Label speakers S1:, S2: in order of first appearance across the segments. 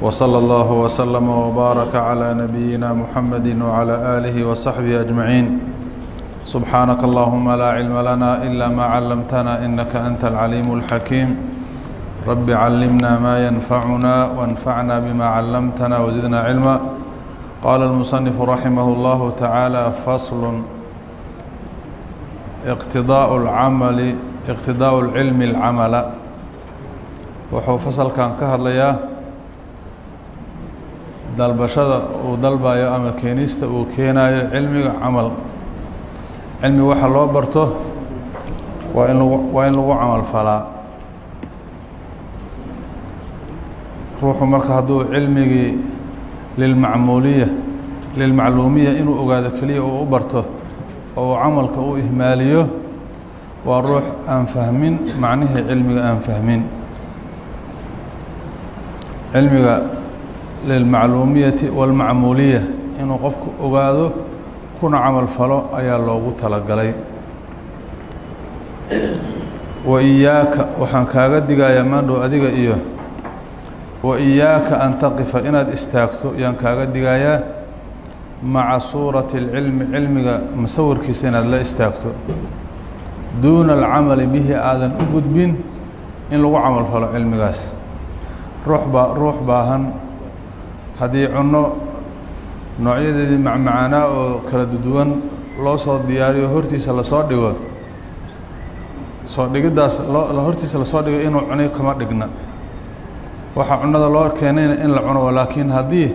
S1: وصلى الله وسلم وبارك على نبينا محمد وعلى آله وصحبه أجمعين سبحانك اللهم لا علم لنا إلا ما علمتنا إنك أنت العليم الحكيم رب علمنا ما ينفعنا وانفعنا بما علمتنا وزدنا علما قال المصنف رحمه الله تعالى فصل اقتضاء العمل اقتضاء العلم العمل wuxuu fasalkan ka hadlayaa dalbashada uu dalbayo ama keenista uu keenayo cilmiga camal cilmi waxa loo barto waa in lagu waa in lagu camal falaa ruuxu marka hadduu cilmigii lilmacmuuliya lilmacluumiya inuu ogaado keliya uu u barto oo uu camalka u ihmaaliyo waa ruux aan fahmin macnihii cilmiga aan fahmin cilmiga lilmacluumiyati walmacmuuliya inuu qofku ogaado kuna camal falo ayaa loogu talagalay wa iyaaka waxaan kaaga digayaa maandhow adiga iyo wa iyaaka an taqifa inaad istaagto ayaan kaaga digayaa maca suurati اlcilmi cilmiga masawirkiisa inaad la istaagto duuna alcamali bihi aadan u gudbin in lagu camal falo cilmigaas ruux baa ruux baahan haddii cunno noocyadeedii macmacaanaa oo kala duwan loo soo diyaariyo hortiisa lasoo dhigo soo dhigiddaas loo hortiisa lasoo dhigo inuu cunay kama dhigna waxaa cunnada loo keenayna in la cuno laakiin haddii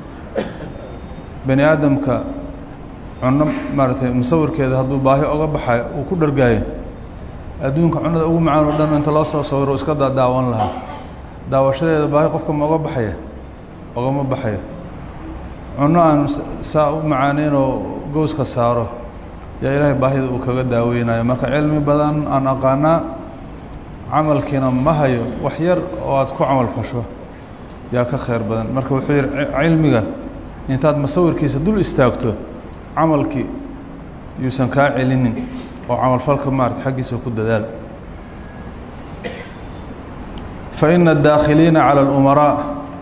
S1: bani aadamka cunno maaragtay musawirkeeda hadduu baahi oga baxayo uu ku dhargaayo adduunka cunnada ugu macaan oo dhan inta loo soo sawiro iska daadaawan lahaa daawashadeeda baahi qofka ma oga baxaya ogama baxayo cunno aan saa u macaaneyn oo gowska saaro yaa ilaahay baahida uu kaga daaweynayo marka cilmi badan aan aqaanaa camalkiina ma hayo wax yar oo aad ku camal fasho yaa ka khayr badan marka wuxuu yihi cilmiga intaad masawirkiisa dul istaagto camalkii yuusan kaa celinin oo camalfalka maarata xaggiisa ku dadaal fa ina adaakhiliina cala alumaraa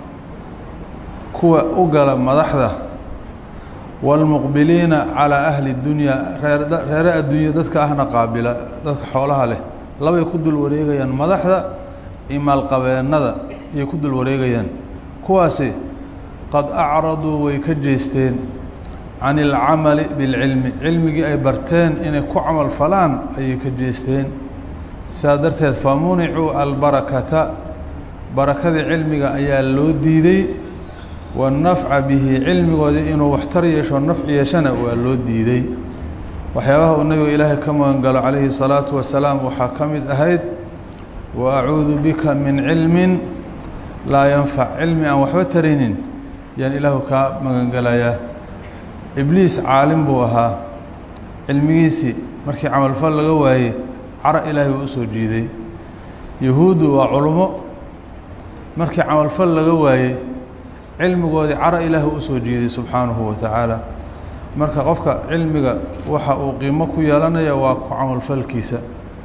S1: kuwa u gala madaxda waalmuqbiliina calaa ahli اdunyaa reere adduunya dadka ahna qaabila dadka xoolaha leh labay ku dul wareegayaan madaxda iyo maalqabeennada ayay ku dul wareegayaan kuwaasi qad acraduu way ka jeesteen can ilcamali bilcilmi cilmigii ay barteen inay ku camal falaan ayay ka jeesteen sidaa darteed famunicuu albarakata barakadii cilmiga ayaa loo diiday wanafca bihi cilmigoodii inuu waxtar yeesho nafci yeeshana waa loo diiday waxyaabaha uu nebiga ilaahay ka magan galo calayhi salaatu wasalaam waxaa ka mid ahayd wa acuudu bika min cilmin laa yanfac cilmi aan waxba taraynin yaan ilaahu kaa magangelayaa ibliis caalim buu ahaa cilmigiisii markii camalfal laga waayey cara ilaahay uu usoo jiiday yahuuddu waa culummo markii camalfal laga waayey cilmigoodii cara ilaahay usoo jiiday subxaanahu wa tacaala marka qofka cilmiga waxa uu qiimo ku yeelanaya waa ku camalfalkiisa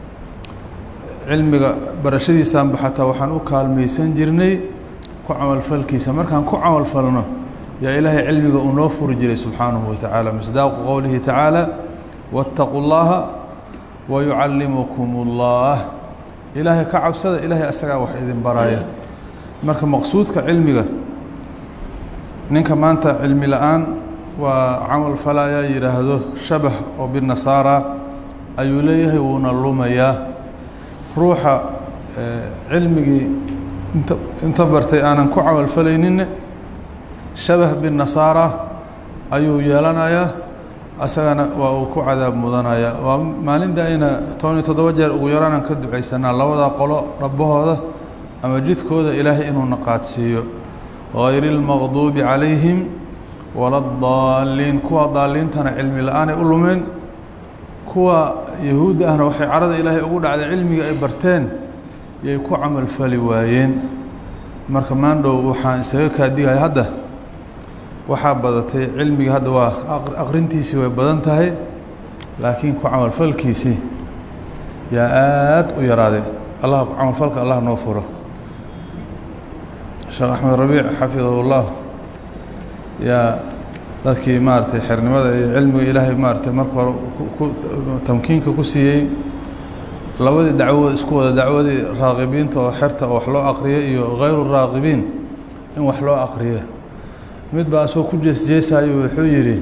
S1: cilmiga barashadiisaanba xataa waxaan u kaalmaysan jirnay ku camalfalkiisa markaan ku camalfalno yaa ilaahay cilmiga uu noo furi jiray subxaanahu wa tacaala misdaaqu qowlihi tacaala waataquu llaha wa yucallimukum ullah ilaahay ka cabsada ilaahay asagaa wax idin baraya marka maqsuudka cilmiga ninka maanta cilmi la-aan waa camal falayaa yidhaahdo shabah oo binasaara ayuu leeyahay wuuna lumayaa ruuxa cilmigii inta inta bartay aanan ku camal falayninne shabah binasaara ayuu yeelanayaa asagana waa uu ku cadaab mudanayaa waa maalinta ayna toban iyo toddoba jeer ugu yaraanan ka ducaysanaa labada qolo rabbahooda ama jidkooda ilaahay inuuna qaadsiiyo غayr الmaqduubi calayhim wala daaliin kuwa daaliintana cilmi la-aanay u lumeen kuwa yahuudda ahna waxay carada ilaahay ugu dhacday cilmiga ay barteen yay ku camal fali waayeen marka maandhow waxaan isaga kaadigaya hadda waxaa badatay cilmiga hadda waa aqrintiisii way badan tahay laakiin ku camalfalkiisii yaa aada u yaraaday allah camalfalka allah noo furo sheekh axmed rabiic xafidahullah yaa dadkii maaratay xernimada iyo cilmiga ilaahay maaratay marka hore tamkiinka ku siiyey labadii dacwood isku wada dacwadii raaqibiinta oo xerta oo wax loo aqriyo iyo hayru raaqibiin in wax loo aqriyo mid baa asagoo ku jeesjeesayo wuxuu yidhi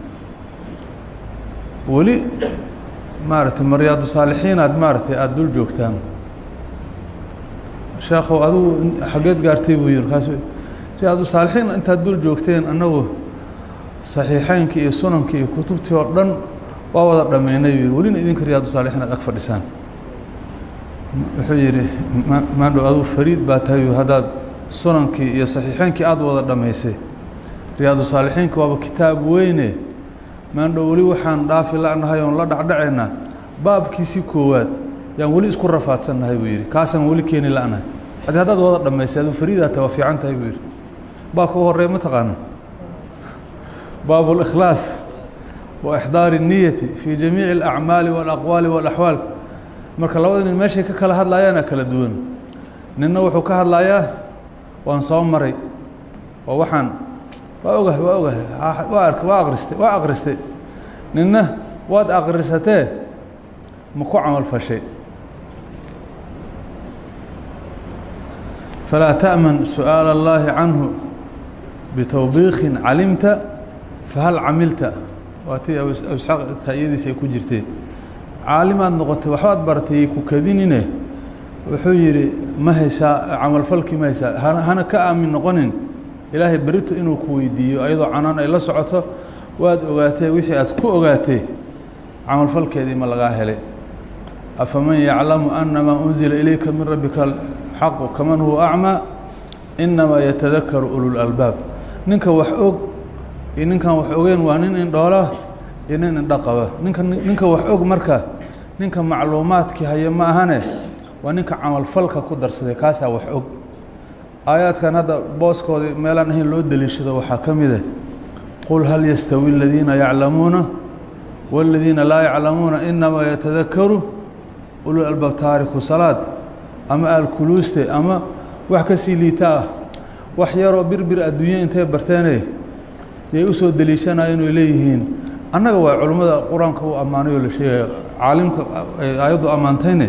S1: weli maaratay maryaadu saalixiin aad maaratay aada dul joogtaan sheekhow adigu xaggeed gaartay buu yihi markaasu riyaadu saalixiin intaad dul joogteen annagu saxiixeynkii iyo sunankii iyo kutubtii oo dhan waa wada dhammaynay buu yihi welina idinka riyaadu saalixiin aad ag fadhisaan wuxuu yidhi maandhow adigu fariid baa tahay haddaad sunankii iyo saxiixeynkii aada wada dhammaysay riyaadu saalixiinka waaba kitaab weyne maandhow weli waxaan dhaafi la'nahay oon la dhacdhacaynaa baabkiisii koowaad yaan weli isku rafaadsannahay buu yidhi kaasaan weli keeni la'nahay adi haddaad wada dhammaysay aduu fariidaa tahay waa fiican tahay buu yidhi baabka u horreeya ma taqaana baabu اlikhlaas wa ixdaari الniyati fii jamiici اlacmaali wاlaqwaali wاlaxwaal marka labada nin meeshay ka kala hadlayaana kala duwan ninna wuxuu ka hadlayaa waan soo maray oo waxaan waa ogahay waa ogahay waa ark waa akristay waa akristay ninna waad akrisatee ma ku camal fashay falaa ta'man su'aala اllaahi canhu bitowbiikin calimta fahal camilta waa tii isxaaq taayadiisa ay ku jirtee caalimaad noqotay waxbaad baratay ku kadinine wuxuu yidhi ma haysaa camalfalkii ma haysaa hana ka aamin noqonin ilaahay berito inuu ku weydiiyo ayadoo canaan ay la socoto waad ogaatee wixii aad ku ogaatay camalfalkeedii ma lagaa helay afaman yaclamu anamaa unzila ilayka min rabbika alxaqu kaman huwa acmaa inamaa yatadakaru ululalbaab ninka wax og iyo ninkan wax ogeen waa nin indhoola iyo nin indho qaba ninka ninka wax og marka ninka macluumaadkii haya ma ahane waa ninka camalfalka ku darsaday kaasaa wax og aayaadkan hadda booskoodii meelaan ahayn loo deliishado waxaa ka mid ah qul hal yastawi aladiina yaclamuuna wاladiina laa yaclamuuna inamaa yatadakaru ulul albaab taariku salaad ama aalkuluuste ama wax ka sii liita ah wax yaroo birbir adduunya intay barteene yay usoo deliishanaya inay leeyihiin annaga waa culimmada qur-aanka u ammaanay oo la sheegaya caalimka aayaddu ammaantayne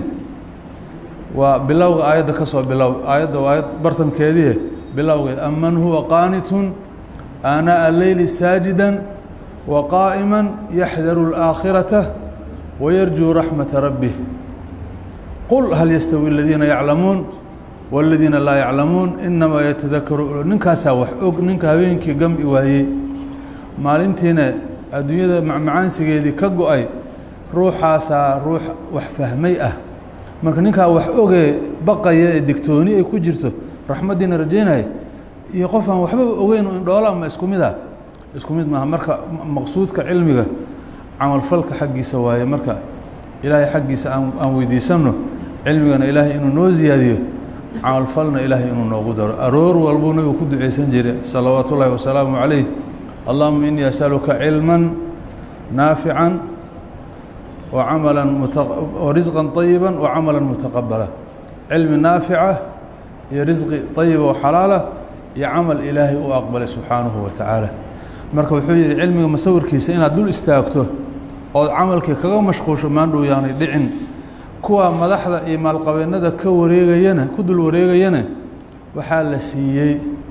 S1: waa bilowga aayadda ka soo bilow aayadda waa aayad bartankeedii bilowgeed aman huwa qaanitun aanaaءa leyli saajida wa qaa'ima yaxdaru اlآakhirata wayarjuu raxmata rabbih qul hal yastawi aladiina yaclamuun wاladiina laa yaclamuun inamaa yatadakaru ninkaasaa wax og ninka habeenkii gam-i waayey maalintiina adduunyada macmacaansigeedii ka go-ay ruuxaasaa ruux wax fahmay ah marka ninkaa wax ogee baqaya ee digtooni ay ku jirto raxmaddiina rajaynaya iyo qof aan waxbaba ogeyn indhoola ma isku mid ah isku mid maaha marka maqsuudka cilmiga camalfalka xaggiisa waaye marka ilaahay xaggiisa aan aan weydiisanno cilmigana ilaahay inuu noo ziyaadiyo camalfalna ilaahay inuu noogu daro aroor walbuu nabigu ku ducaysan jiray salawaatu ullaahi wasalaamu calayh allahuma inii asaluka cilma naafica wacamala warisqa طayiba wacamala mutaqabala cilmi naafica iyo risqi طayiba oo xalaala iyo camal ilaahay u aqbalay subxaanahu wa tacaala marka wuxuu yihi cilmiga masawirkiisa inaad dul istaagto ood camalkii kaga mashquusho maandhow yaanay dhicin kuwa madaxda iyo maalqabeennada ka wareegayana ku dul wareegayana waxaa la siiyey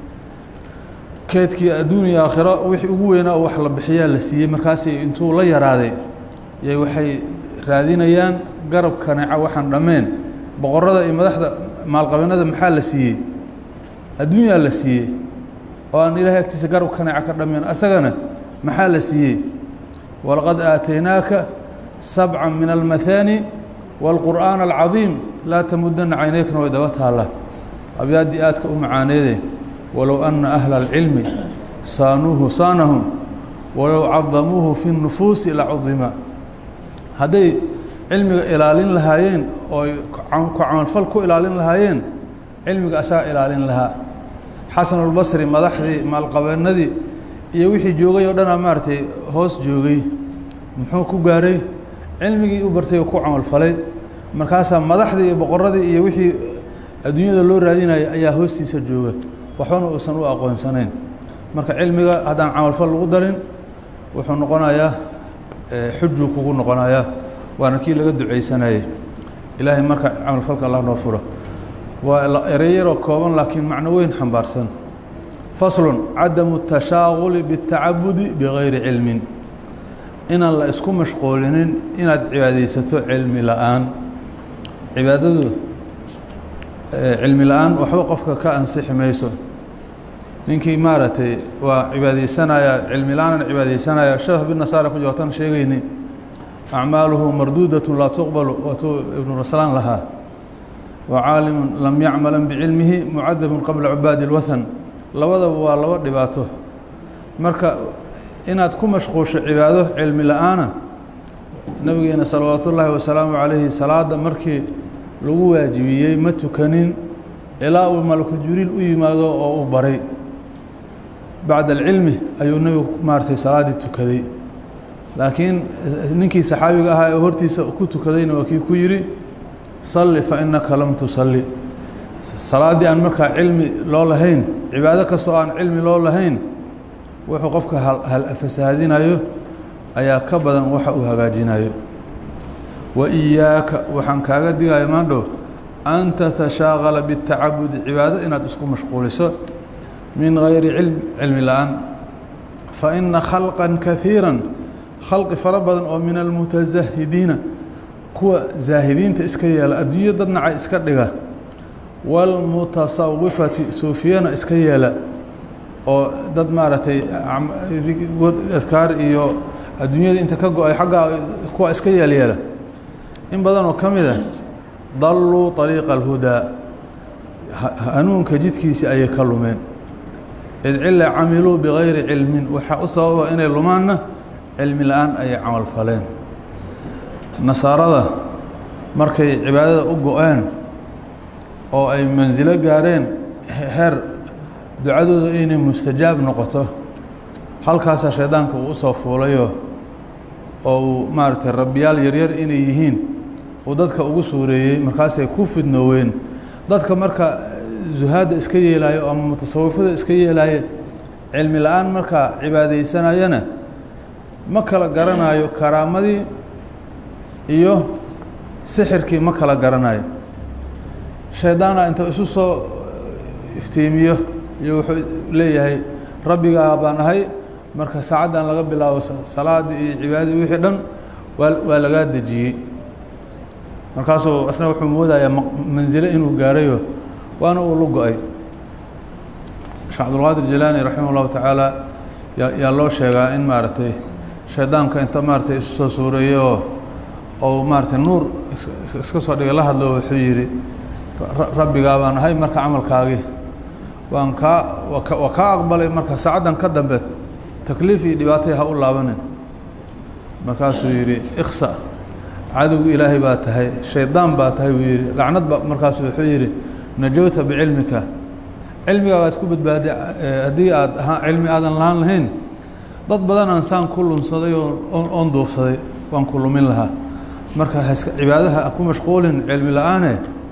S1: keedkii adduun iyo aakhiro wixii ugu weynaa wax la bixiyaa la siiyey markaasi intuu la yaraaday yay waxay raadinayaan garab kaneeca waxaan dhammeen boqorada iyo madaxda maalqabeennada maxaa la siiyey adduunyaa la siiyey oo aan ilaahay agtiisa garab kaneeca ka dhammeen asagana maxaa la siiyey walaqad aataynaaka sabca min almahaani wاlqur'aan alcadiim laa tamudana caynaykna way daba taallaa abyaaddii aadka u macaaneede walow ana ahla اlcilmi saanuuhu saanahum walow cadamuuhu fi الnufuusi lacudima hadday cilmiga ilaalin lahaayeen oo ay ku camalfal ku ilaalin lahaayeen cilmiga asaga ilaalin lahaa xasan اlbasri madaxdii maalqabeennadii iyo wixii joogay oo dhanaa maaragtay hoos joogay muxuu ku gaaray cilmigii u bartay oo ku camalfalay markaasaa madaxdii iyo boqoradii iyo wixii adduunyada loo raadinaya ayaa hoostiisa jooga waxbana uusan u aqoonsanayn marka cilmiga haddaan camalfal lagu darin wuxuu noqonayaa xujuu kugu noqonayaa waana kii laga ducaysanayay ilaahay marka camalfalka allah noo furo waa ereyaroo kooban laakiin macno weyn xambaarsan faslun cadamu tashaaquli biاtacabudi bigayri cilmin inaan la isku mashquulinin inaad cibaadaysato cilmi la-aan cibaadadu cilmi la-aan waxba qofka ka ansixi mayso ninkii maaragtay waa cibaadaysanaya cilmi la-aanan cibaadaysanaya sheekh binasaara ku joogtan sheegayni acmaaluhu marduudat laa tuqbalu waatuu ibnu raslaan lahaa wa caalimu lam yacmalan bicilmihi mucadabun qabla cubaadi اlwathan labadaba waa laba dhibaato marka inaad ku mashquusho cibaado cilmi la-aana nabigeena salawaatu ullaahi wasalaamu calayhi salaada markii lagu waajibiyey ma tukanin ilaa uu malakul jibriil u yimaado oo u baray bacda alcilmi ayuu nebigu maaratay salaaddii tukaday laakiin ninkii saxaabiga ahaa ee hortiisa ku tukadayna waa kii ku yidhi salli fa innaka lam tusalli salaaddii aan markaa cilmi loo lahayn cibaado kastoo aan cilmi loo lahayn wuxuu qofka fasahaadinayo ayaa ka badan waxa uu hagaajinayo wa iyaaka waxaan kaaga digaya maandhow an tatashaaqala biاtacabudi cibaado inaad isku mashquuliso min gayri cilm cilmi la-aan fa ina khalqa kaiira khalqi fara badan oo min almutazahidiina kuwa zaahidiinta iska yeela adduunyo dad naca iska dhiga wاlmutasawifati suufiyana iska yeela oo dad maaragtay adkaar iyo adduunyada inta ka go-ay xaggaa kuwa iska yeelyeela in badanoo ka mid ah dalluu طariiqa اlhudaa hanuunka jidkiisii ayay ka lumeen id cila camiluu bigayri cilmin waxaa u sababa inay lumaanna cilmi la-aan ayay camal faleen nasaarada markay cibaadada u go-een oo ay mansilo gaareen heer ducadooda inay mustajaab noqoto halkaasaa shaydaanka uu usoo fuulayo oo uu maaragtay rabbiyaal yaryar inay yihiin uu dadka ugu suureeyey markaasay ku fidnooween dadka marka zuhaadda iska yeelaayo ama mutasawifada iska yeelaayo cilmi la-aan markaa cibaadaysanayana ma kala garanayo karaamadii iyo sixirkii ma kala garanayo shaydaana inta isu soo iftiimiyo iyo wuxuu leeyahay rabbigaa baan ahay marka saacaddan laga bilaabo salaadii iyo cibaadadii wixii dhan waa waa lagaa dejiyey markaasuu asna wuxuu moodayaa mansilo inuu gaarayo waana uu lu go-ay sheekh cabdulqaadir jilaani raximah ullahu tacaala yaa yaa loo sheegaa in maaragtay shaydaanka inta maaratay isu soo suureeyey oo ou maaratay nuur iska soo dhigay la hadlo wuxuu yidhi rabbigaa baan ahay marka camalkaagii waan kaa waa kaa aqbalay marka saacaddan ka dambe takliif iyo dhibaatay ha u laabanin markaasuu yidhi iksa cadowgu ilaahay baa tahay shaydaan baa tahay buu yidhi lacnad ba markaasu wuxuu yidhi najowta bicilmika cilmigaagaad ku badbaaday haddii aad ahaa cilmi aadan lahaan lahayn dad badan aan saan ku lunsaday oo oon duufsaday waan ku lumin lahaa marka haska cibaadaha ku mashquulin cilmi la-aane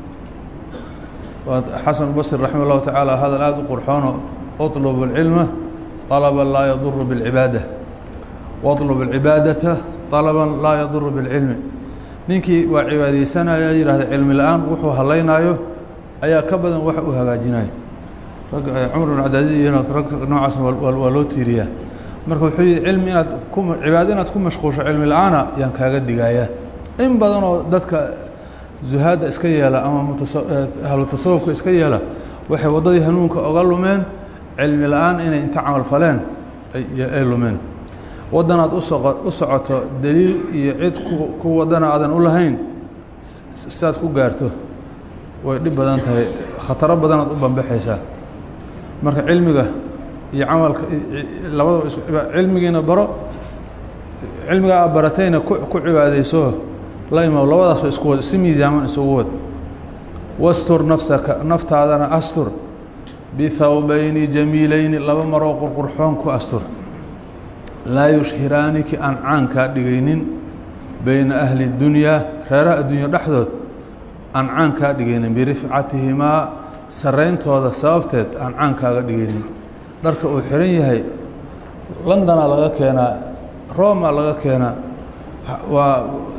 S1: xasan basri raximah اllahu tacaala hadal aada u qurxoono اطlb اlcilma طalba laa yaduru bاlcibaada واطlb اlcibaadata طalba laa yaduru bاlcilmi ninkii waa cibaadeysanaya yihahda cilmi la-aan wuxuu halaynaayo ayaa ka badan wax uu hagaajinayo cumar bn cabdilcaziz iyo rag noocaas waa loo tiiriyaa marka wuxuu yihi cilmi inaad ku cibaado inaad ku mashquusho cilmi la-aana yaan kaaga digayaa in badanoo dadka zuhaadda iska yeela ama ahlu tasawufka iska yeela waxay waddadii hanuunka oga lumeen cilmi la-aan inay inta camal faleen ay lumeen waddanaad uso u socoto daliil iyo cid ku waddana aadan u lahayn sidaad ku gaarto way dhib badan tahay khataro badanaad u bambaxaysaa marka cilmiga iyo camalka labadaba cilmigiina baro cilmiga aad baratayna ku ku cibaadayso la imaw labadaasoo isku wad si miisaaman isugu wad wastur nafsaka naftaadana astur bihawbayni jamiilayni laba maroo qurqurxoon ku astur laa yushhiraaniki aan caan kaa dhigaynin beyna ahli dunyaa reeraha adduunya dhexdood aan caan kaa dhigaynin birifcatihimaa sarayntooda sababteed aan caan kaaga dhigaynin dharka uu xiran yahay londona laga keenaa roma laga keenaa waa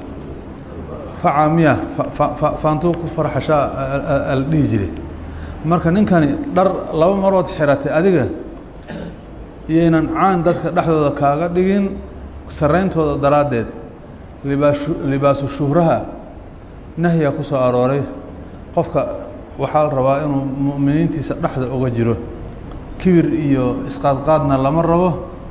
S1: facamiya faantuu ku farxashaa ala dhihi jiray marka ninkani dhar laba marood xiratay adiga iyaynan caan dadka dhexdooda kaaga dhigin sarayntooda daraaddeed libaasu libaasu shuhraha nahyaa ku soo arooray qofka waxaa la rabaa inuu mu'miniintiisa dhexda uga jiro kibir iyo isqaadqaadna lama rabo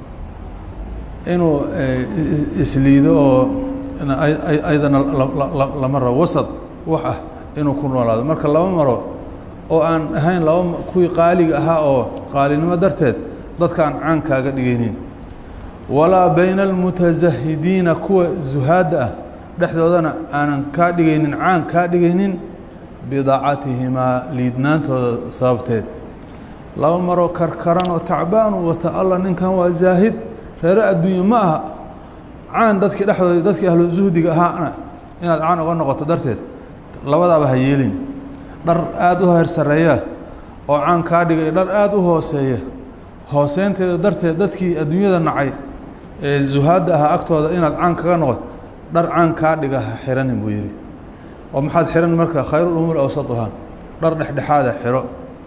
S1: inuu isliido oo aydana lama rabo wasad wax ah inuu ku noolaado marka laba maro oo aan ahayn laba kuwii qaaliga ahaa oo qaalinimo darteed dadka aan caan kaaga dhigaynin walaa bayna almutasahidiina kuwa zuhaadda ah dhexdoodana aanan kaa dhigaynin caan kaa dhigaynin bidaacatihimaa liidnaantooda sababteed laba maroo karkaran oo tacbaanu wata alla ninkan waa zaahid reere adduunye ma aha caan dadkii dhexdooda dadkii ahlu zuhdiga ahaana inaad caan uga noqoto darteed labadaaba ha yeelin dhar aada u heer sarreeya oo caan kaa dhigay dhar aada u hooseeya hooseynteeda darteed dadkii adduunyada nacay ee zuhaadda ahaa agtooda inaad caan kaga noqoto dhar caan kaa dhiga ha xiranin buu yidhi oo maxaad xiran marka khayruulumuur awsatuhaa dhar dhexdhexaada xiro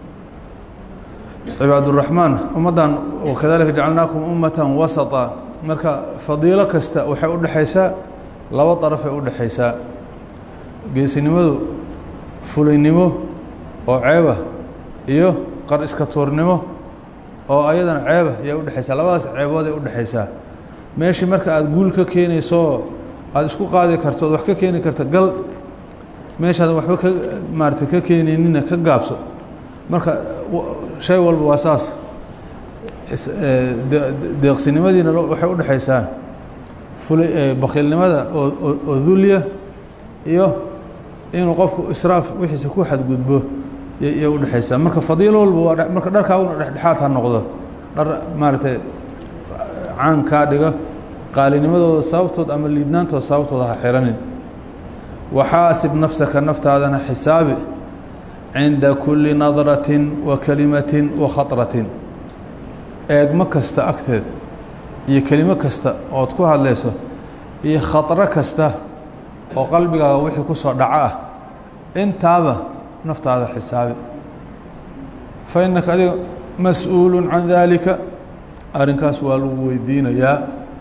S1: cibaaduraxmaan ummaddan wakadalika jacalnaakum ummatan wasata marka fadiilo kasta waxay u dhexaysaa laba darafay u dhexaysaa geesinimadu fulaynimo oo ceeba iyo qar iska tuurnimo oo ayadana ceeba ayay udhexaysaa labadaas ceebooday udhexaysaa meeshii marka aada guul ka keenayso aada isku qaadi karto ood wax ka keeni karta gal meeshaadan waxba ka maarata ka keenaynina ka gaabso marka shay walba waa saas deeqsinimadiina waxay udhexaysaa fula bakiilnimada oo oo dulya iyo inuu qofku israaf wixiisa ku xadgudbo yay udhexaysaa marka fadiilo walba waa marka dharkaaguna dhexdhexaad ha noqdo dhar maaragtay caan kaa dhiga qaalinimadooda sababtood ama liidnaantooda sababtooda ha xiranin waxaasib nafsaka naftaadana xisaabi cinda kuli nadratin wa kelimatin wa khatratin eegmo kasta agteed iyo kelimo kasta ood ku hadlayso iyo khatro kasta oo qalbigaaga wixii ku soo dhaco ah intaaba naftaada xisaabi fa innaka adiga mas-uulu can daalika arrinkaas waa lagu weydiinayaa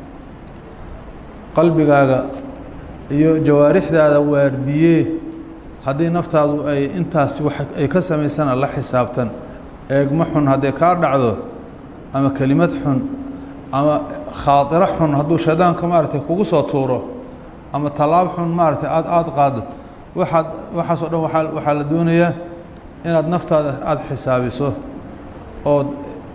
S1: qalbigaaga iyo jawaarixdaada waardiyee haddii naftaadu ay intaas wax ay ka samaysana la xisaabtan eegmo xun hadday kaa dhacdo ama kelimad xun ama khaatiro xun hadduu shaydaanka maaragtay kugu soo tuuro ama tallaab xun maaragtay aada aada qaado waxaad waxaasoo dhan waaa waxaa la doonayaa inaad naftaada aada xisaabiso ood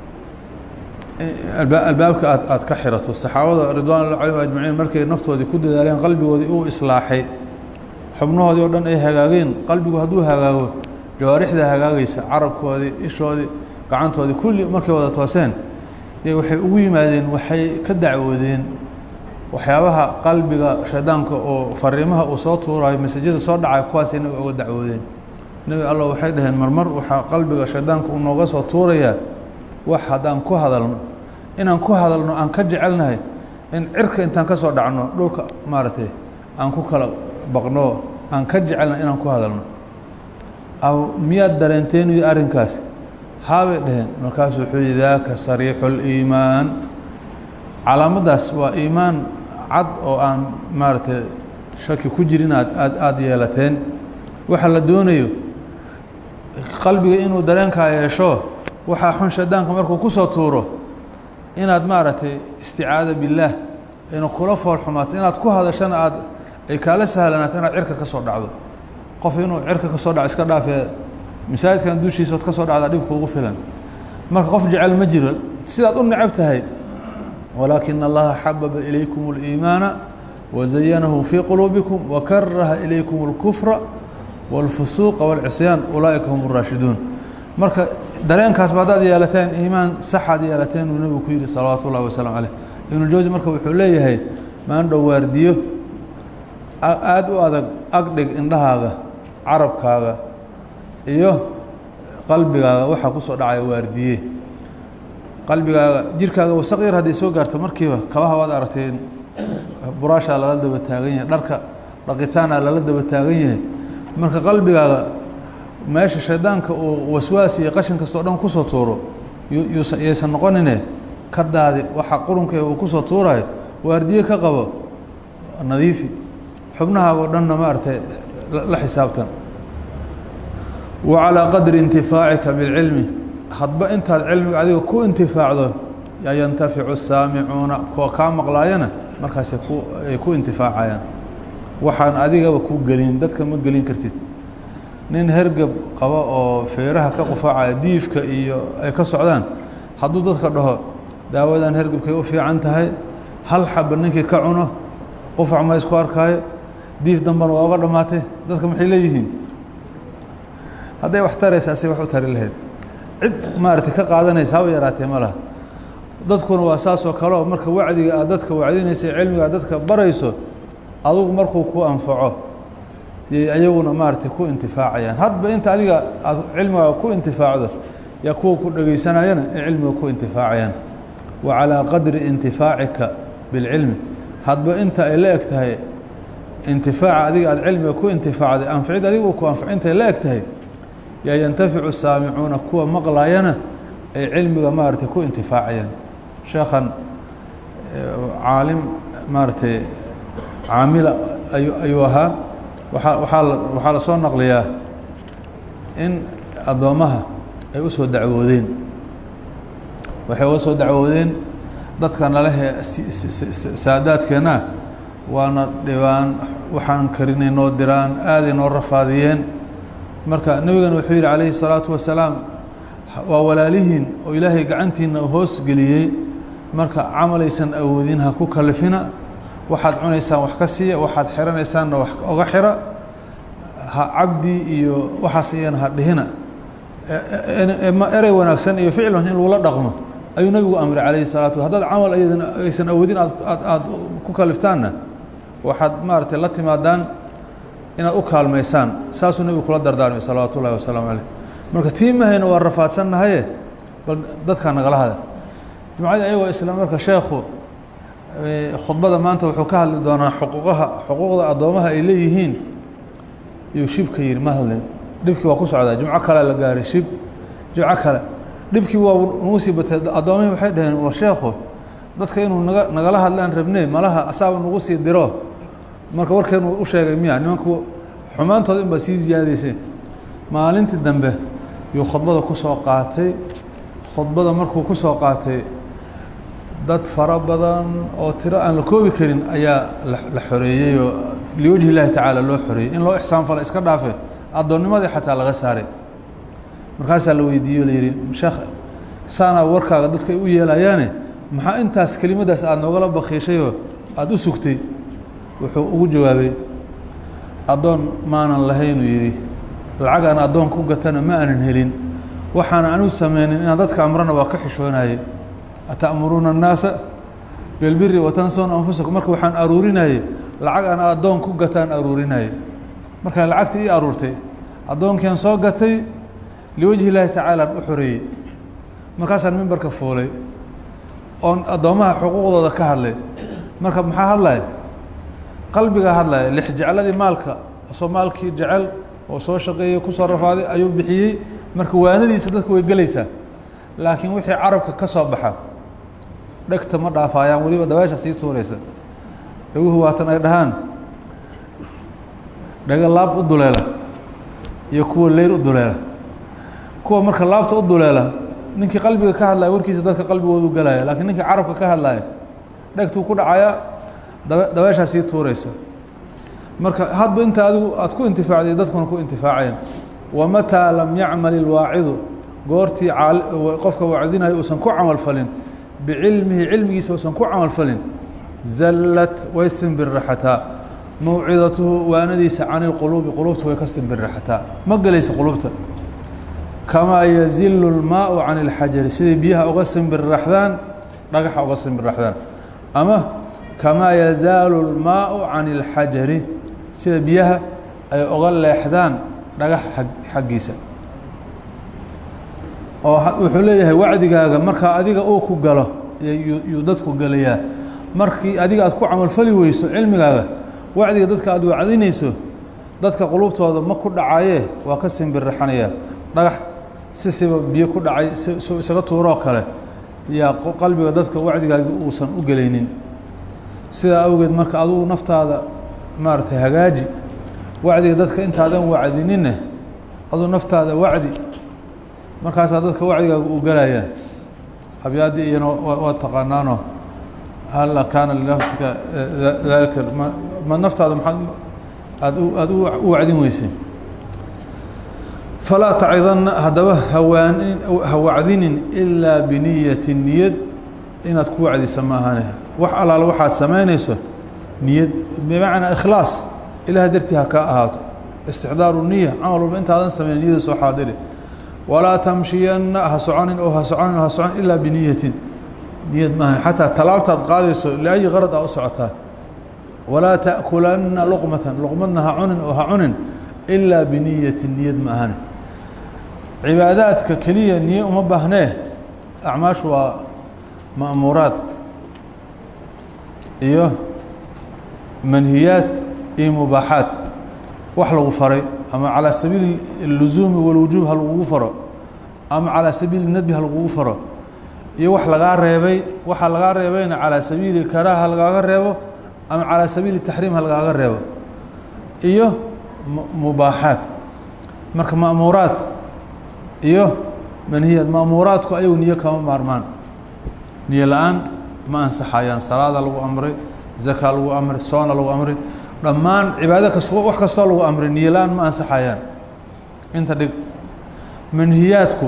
S1: albaabka aad aada ka xirato saxaabada ridwan ullah calayhim ajmaciin markay naftoodii ku dadaaleen qalbigoodii uu islaaxay xubnahoodii oo dhan ay hagaageen qalbigu hadduu hagaago jawaarixda hagaagaysa carabkoodii ishoodii gacantoodii kulli markay wada tooseen y waxay ugu yimaadeen waxay ka dacwoodeen waxyaabaha qalbiga shaydaanka oo fariimaha uu soo tuurayo masajada soo dhacay kuwaas inaga uga dacwoodeen nebi allah waxay dhaheen marmar waxaa qalbiga shaydaanka uu nooga soo tuurayaa wax haddaan ku hadalno inaan ku hadalno aan ka jecelnahay in cirka intaan ka soo dhacno dhulka maaragtay aan ku kala baqno aan ka jecelnahay inaan ku hadalno aw miyaad dareenteeniyo arrinkaas haabay dhaheen markaasu wuxuu yihi daaka sariixu liimaan calaamaddaas waa iimaan cad oo aan maaragtay shaki ku jirin aad aad aada yeelateen waxa la doonayo qalbiga inuu dareenkaa yeesho waxaa xun shaydaanka markuu ku soo tuuro inaad maaragtay isticaada billaah ina kula foolxumaato inaad ku hadashana aad ay kaala sahlanaato inaad cirka ka soo dhacdo qof inuu cirka ka soo dhaco iska dhaafee masaajidkan dushiisa ood ka soo dhacdaa dhib kuugu filan marka qof jecel ma jiro sidaad u necab tahay walaakina allaha xababa ilaykum اliimaana wazayanahu fii quluubikum wakaraha ilaykum اlkufra wاlfusuuqa wاlcisyaan ulaa'ika hum اraashiduun marka dareenkaasba haddaad yeelateen iimaan saxaad yeelateen uu nebigu ku yihi salawaatu ullahi wasalaamu caleyh ibnujawsi marka wuxuu leeyahay maandhow waardiyo aada u adag agdhig indhahaaga carabkaaga iyo qalbigaaga waxaa kusoo dhacaya waardiye qalbigaaga jirkaaga wasaq yar hadday soo gaarto markiiba kabaha waad aragteen buraashaa lala daba taagan yahay dharka dhaqitaana lala daba taagan yahay marka qalbigaaga meesha shaydaanka uu waswaas iyo qashin kastoo dhan kusoo tuuro yaysan noqonine ka daadi waxa qurunka uu kusoo tuurayo waardiye ka qabo nadiifi xubnahaagoo dhanna maaragtay la xisaabtan wa calىa qadri intifaacika biاlcilmi hadba intaad cilmiga adiga ku intifaacdo yaa yantaficu saamicuuna kuwa kaa maqlaayana markaasay ku ay ku intifaacayaan waxaan adigaba ku gelin dadka ma gelin kartid nin hergab qabo oo feeraha ka qufaacaya diifka iyo ay ka socdaan hadduu dadka dhaho daawadan hergabkay u fiican tahay hal xaba ninkii ka cuno qufac ma isku arkaayo diif dambana waa oga dhammaatay dadka maxay leeyihiin hadday wax taraysaa say wax u tari lahayd cid maaragtay ka qaadanaysa haba yaraatee ma laha dadkuna waa saas oo kaleo marka wacdiga aad dadka wacdinaysa cilmiga aad dadka barayso adugu markuu ku anfaco yay ayaguna maaragtay ku intifaacayaan hadba inta adiga aad cilmigaaga ku intifaacdo yaa kuwa ku dhegaysanayana ay cilmiga ku intifaacayaan wa calىa qadri intifaacika biاlcilmi hadba inta ay la eg tahay intifaaca adiga aad cilmiga ku intifaacday anficid adiga uu ku anfac intay la eg tahay yaa yantaficu saamicuuna kuwa maqlayana ay cilmiga maaragtay ku intifaacayaan sheekhan caalim maaragtay caamila ayu ayuu ahaa waaa waaa waxaa la soo naqliyaa in addoommaha ay u soo dacwoodeen waxay uga soo dacwoodeen dadka nalehe saadaadkeenna waana dhibaan waxaan karinay noo diraan aaday noo rafaadiyeen marka nebigana wuxuu yidhi calayhi الsalaatu wasalaam waa walaalihiin oo ilaahay gacantiina hoos geliyey marka camalaysan awoodin ha ku kalifina waxaad cunaysaan wax ka siiya waxaad xiranaysaanna wax oga xira ha cabdi iyo waxaas iyana ha dhihina erey wanaagsan iyo ficil in lagula dhaqmo ayuu nebigu amray calayhi salaatu haddaad camal ayadana aysan awoodin aad aad aada ku kaliftaanna waxaad maaragtay la timaadaan inaad u kaalmaysaan saasuu nebigu kula dardaarmay salawaatu ullahi wasalaamu caleyh marka tiimahayna waa rafaadsannahaye bal dadkaa nagala hada jumcadii ayagoo isla marka sheekhu khudbada maanta wuxuu ka hadli doonaa xuquuqaha xuquuqda addoomaha ay leeyihiin yuu shibka yidhi ma hadlin dhibkii waa ku socdaa jimco kale la gaaray shib jimco kale dhibkii waa nagu sii batay addoomihii waxay dhaheen war sheekhu dadka inuu naga nagala hadlaan rabnee malaha asaaba nagu sii diro marka warkeenu u sheegay miya nimanku xumaantooda in baa sii ziyaadaysay maalintii dambe yuu khudbada ku soo qaatay khudbada markuu ku soo qaatay dad fara badan oo tiro aan la koobi karin ayaa la xoreeyey oo liwajhi illaahi tacaala loo xoreeyey in loo ixsaan fala iska dhaafe addoonnimadii xataa laga saaray markaasaa la weydiiye o la yidhi sheekh saanaa warkaaga dadka ay u yeelayaane maxaa intaas kelimadaas aada noogala bakiishayoo aada u sugtay wuxuu ugu jawaabay addoon maanan lahaynuu yidhi lacag aan addoon ku gatana ma aanan helin waxaana anu sameynin inaan dadka amrana waa ka xishoonaye ata'muruuna annaasa bilbiri watansawna anfusakum marka waxaan aruurinayey lacag aan addoon ku gataan aruurinaye markaan lacagta ii aruurtay addoonkian soo gatay liwajhi illaahi tacaalaan u xoreeyey markaasaan mimbarka fuulay oon addoommaha xuquuqdooda ka hadlay marka maxaa hadlaya qalbigaa hadlaya lix jecladii maalka soo maalkii jecel oo soo shaqeeyey kusoo rafaaday ayuu bixiyey marka waanadiisa dadka way gelaysaa laakiin wixii carabka ka soo baxa dhegta ma dhaafaayaan weliba dabeesha sii tuuraysa dhaguhu waatan ay dhahaan dhaga laab u duleela iyo kuwa leyr u duleela kuwa marka laabta u duleela ninkii qalbiga ka hadlaya warkiisa dadka qalbigoodu galaya laakiin ninkii carabka ka hadlaya dhegtuu ku dhacaya dabe dabeeshaa sii tuuraysa marka hadba inta adigu aada ku intifaacday dadkuna ku intifaacayaan wamataa lam yacmal ilwaacidu goortii qofka wacdinayo uusan ku camal falin bicilmihi cilmigiisa uusan ku camal falin zallat way simbirraxataa mawcidatuhu waanadiisa can ilquluubi quluubta way ka simbirraxataa ma gelaysa quluubta kamaa yazilu lmaau can ilxajari siday biyaha uga simbirraxdaan dhagaxa uga simbirraxdaan ama kamaa yazaalu lmaau can ilxajari sida biyaha ay uga leexdaan dhagax xaggiisa oo wuxuu leeyahay wacdigaaga markaa adiga uu ku galo yuu dadku gelayaa markii adiga aad ku camalfali weyso cilmigaaga wacdiga dadka aad wacdinayso dadka qulubtooda ma ku dhacaye waa ka simbirraxanaya dhagax sisiba biyo ku dhacay su isaga tuuroo kale yaa qalbiga dadka wacdigaagi uusan u gelaynin sidaa awgeed marka adugu naftaada maaragtay hagaaji wacdiga dadka intaadan wacdininne aduu naftaada wacdi markaasaa dadka wacdigaaga uu gelayaa abyaaddii iyana waa taqaanaano halla kaana linafsika dalika ma naftaada maaad aad aada u wacdin weysay falaa tacidanna haddaba hawaanin ha wacdinin ilaa biniyati niyad inaad ku wacdisa maahane wax allaale waxaad samaynayso niyad bimacnaa ikhlaas ilaah dartii ha kaa ahaato istixdaaru niya camal walba intaadan samayn niyada soo xaadiri walaa tamshiyanna ha soconin oo ha soconin oo ha soconin ilaa biniyatin niyad maahan xataa talaabtaad qaadayso liayi qarad aa u socotaa walaa ta'kulanna luqmatan luqmadna ha cunin oo ha cunin ilaa biniyatin niyad ma ahane cibaadaadka keliya niye uma baahnee acmaashu waa ma'muuraad iyo manhiyaad iyo mubaaxaad wax lagu faray ama calىa sabiili اluzuumi walwujuub ha lagugu faro ama calىa sabiili nadbi ha lagugu faro iyo wax lagaa reebay waxa lagaa reebayna calىa sabiili اkaraaha ha lagaaga reebo ama calىa sabiili taxriim ha lagaaga reebo iyo mubaaxaad marka ma'muuraad iyo manhiyaad ma'muuraadku ayagu niyo kama maarmaan niyo la-aan ma ansaxayaan salaada lagu amray zakaa lagu amray soona lagu amray dhammaan cibaado kasto wax kastoo lagu amray niyo la-aan ma ansaxayaan inta dhig manhiyaadku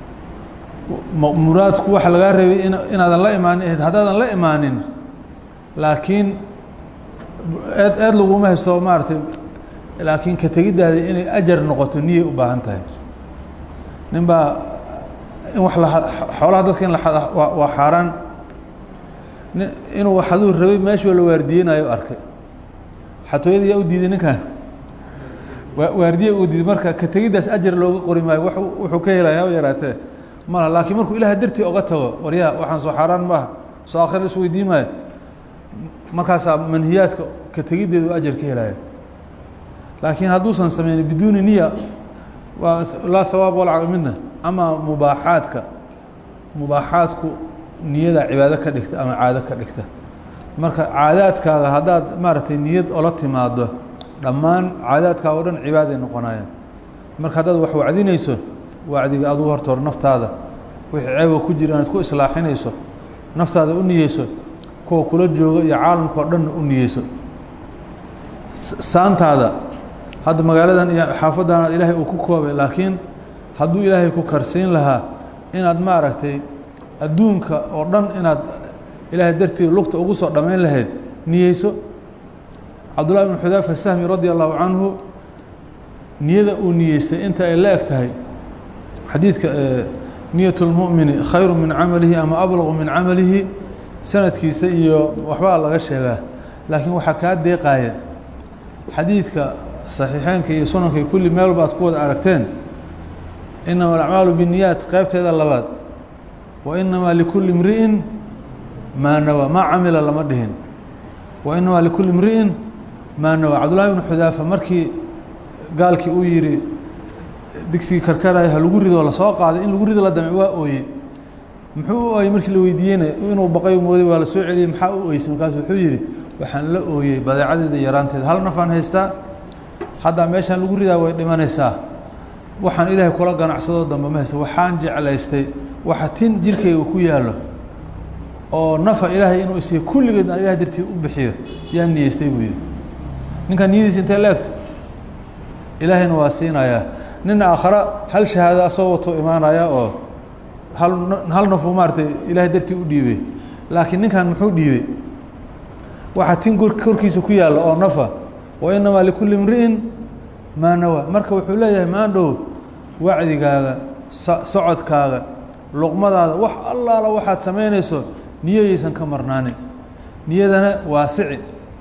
S1: ma'muuraadku waxa lagaa reebay in inaadan la imaanin haddaadan la imaanin laakiin eed eed laguma haysto maaragtay laakiin ka tegiddaada inay ajar noqoto niyay u baahan tahay nin baa in wax la xoolaha dadka in la xada waa waa xaaraan nin inuu waxaduu rabay meeshuu la waardiyeynayo arkay xatooyada yaa u diiday ninkan waa waardiye uu diiday marka ka tegiddaas ajar looga qori maayo wa wuxuu ka helaya haba yaraatee mala laakiin markuu ilaah dartii oga tago waryaa waxaan soo xaaraan maaha soo akhira is weydiin maayo markaasaa manhiyaadka ka tegiddeedu ajar ka helaya laakiin hadduusan sameynin biduuni niya waa laa hawaab walca midna ama mubaaxaadka mubaaxaadku niyada cibaado ka dhigta ama caado ka dhigta marka caadaadkaaga haddaad maaragtay niyad ola timaado dhammaan caadaadkaaga o dhan cibaaday noqonayaan marka haddaad wax wacdinayso wacdiga adugu horta hor naftaada wixii ceeba ku jira inaad ku islaaxinayso naftaada u niyeyso kuwa kula jooga iyo caalamka oo dhanna u niyeyso saantaada hadda magaaladan iyo xaafaddaanaad ilaahay uu ku koobay laakiin hadduu ilaahay ku karsiin lahaa inaad maaragtay adduunka oo dhan inaad ilaahay dartii lugta ugu soo dhammayn lahayd niyeyso cabdullahi ibnu xudaafa sahmi radia allahu canhu niyada uu niyeystay inta ay la eg tahay xadiidka niyat lmu'mini khayru min camalihi ama ablaqu min camalihi sanadkiisa iyo waxbaa laga sheegaa laakiin waxaa kaa deeqaaya xadiidka saxiixeynka iyo sunanka iyo kulli meel walba ad ku wada aragteen inama alacmaalu binniyaat qeybteeda labaad wa inamaa likulli imri'in maa nawaa maa camila lama dhihin wa inamaa likulli imri'in maa nawaa cabdullahi ibnu xudaafa markii gaalkii uu yihi digsigii karkaraya ha lagu rido lasoo qaaday in lagu rido la damci waa ooye muxuu u ooyey markii la weydiiyeyna inuu baqay mooday waa la soo celiyey maxaa u ooyeysay markaasu wuxuu yihi waxaan la ooyey badeecadeeda yaraanteeda hal nafaan haystaa haddaa meeshaan lagu ridaa way dhimanaysaa waxaan ilaahay kula ganacsadoo dambe ma haysta waxaan jeclaystay waxa tin jirkayga ku yaallo oo nafa ilaahay inuu isiiyo kulligeed aan ilahay dartii u bixiyo yaa niyeystay buu yidhi ninkaan niyadiisa intee la egta ilaahayna waa siinayaa nina aakhara hal shahaado asoo wato imaanaya oo hal hal nafuu maaratay ilaahay dartii u dhiibay laakiin ninkan muxuu dhiibay waxaa tin korkiisa ku yaalla oo nafa wa inamaa likulli imri'in maa nawaa marka wuxuu leeyahay maandhow wacdigaaga socodkaaga luqmadaada wax allaala waxaad samaynayso niyayaysan ka marnaanin niyadana waasici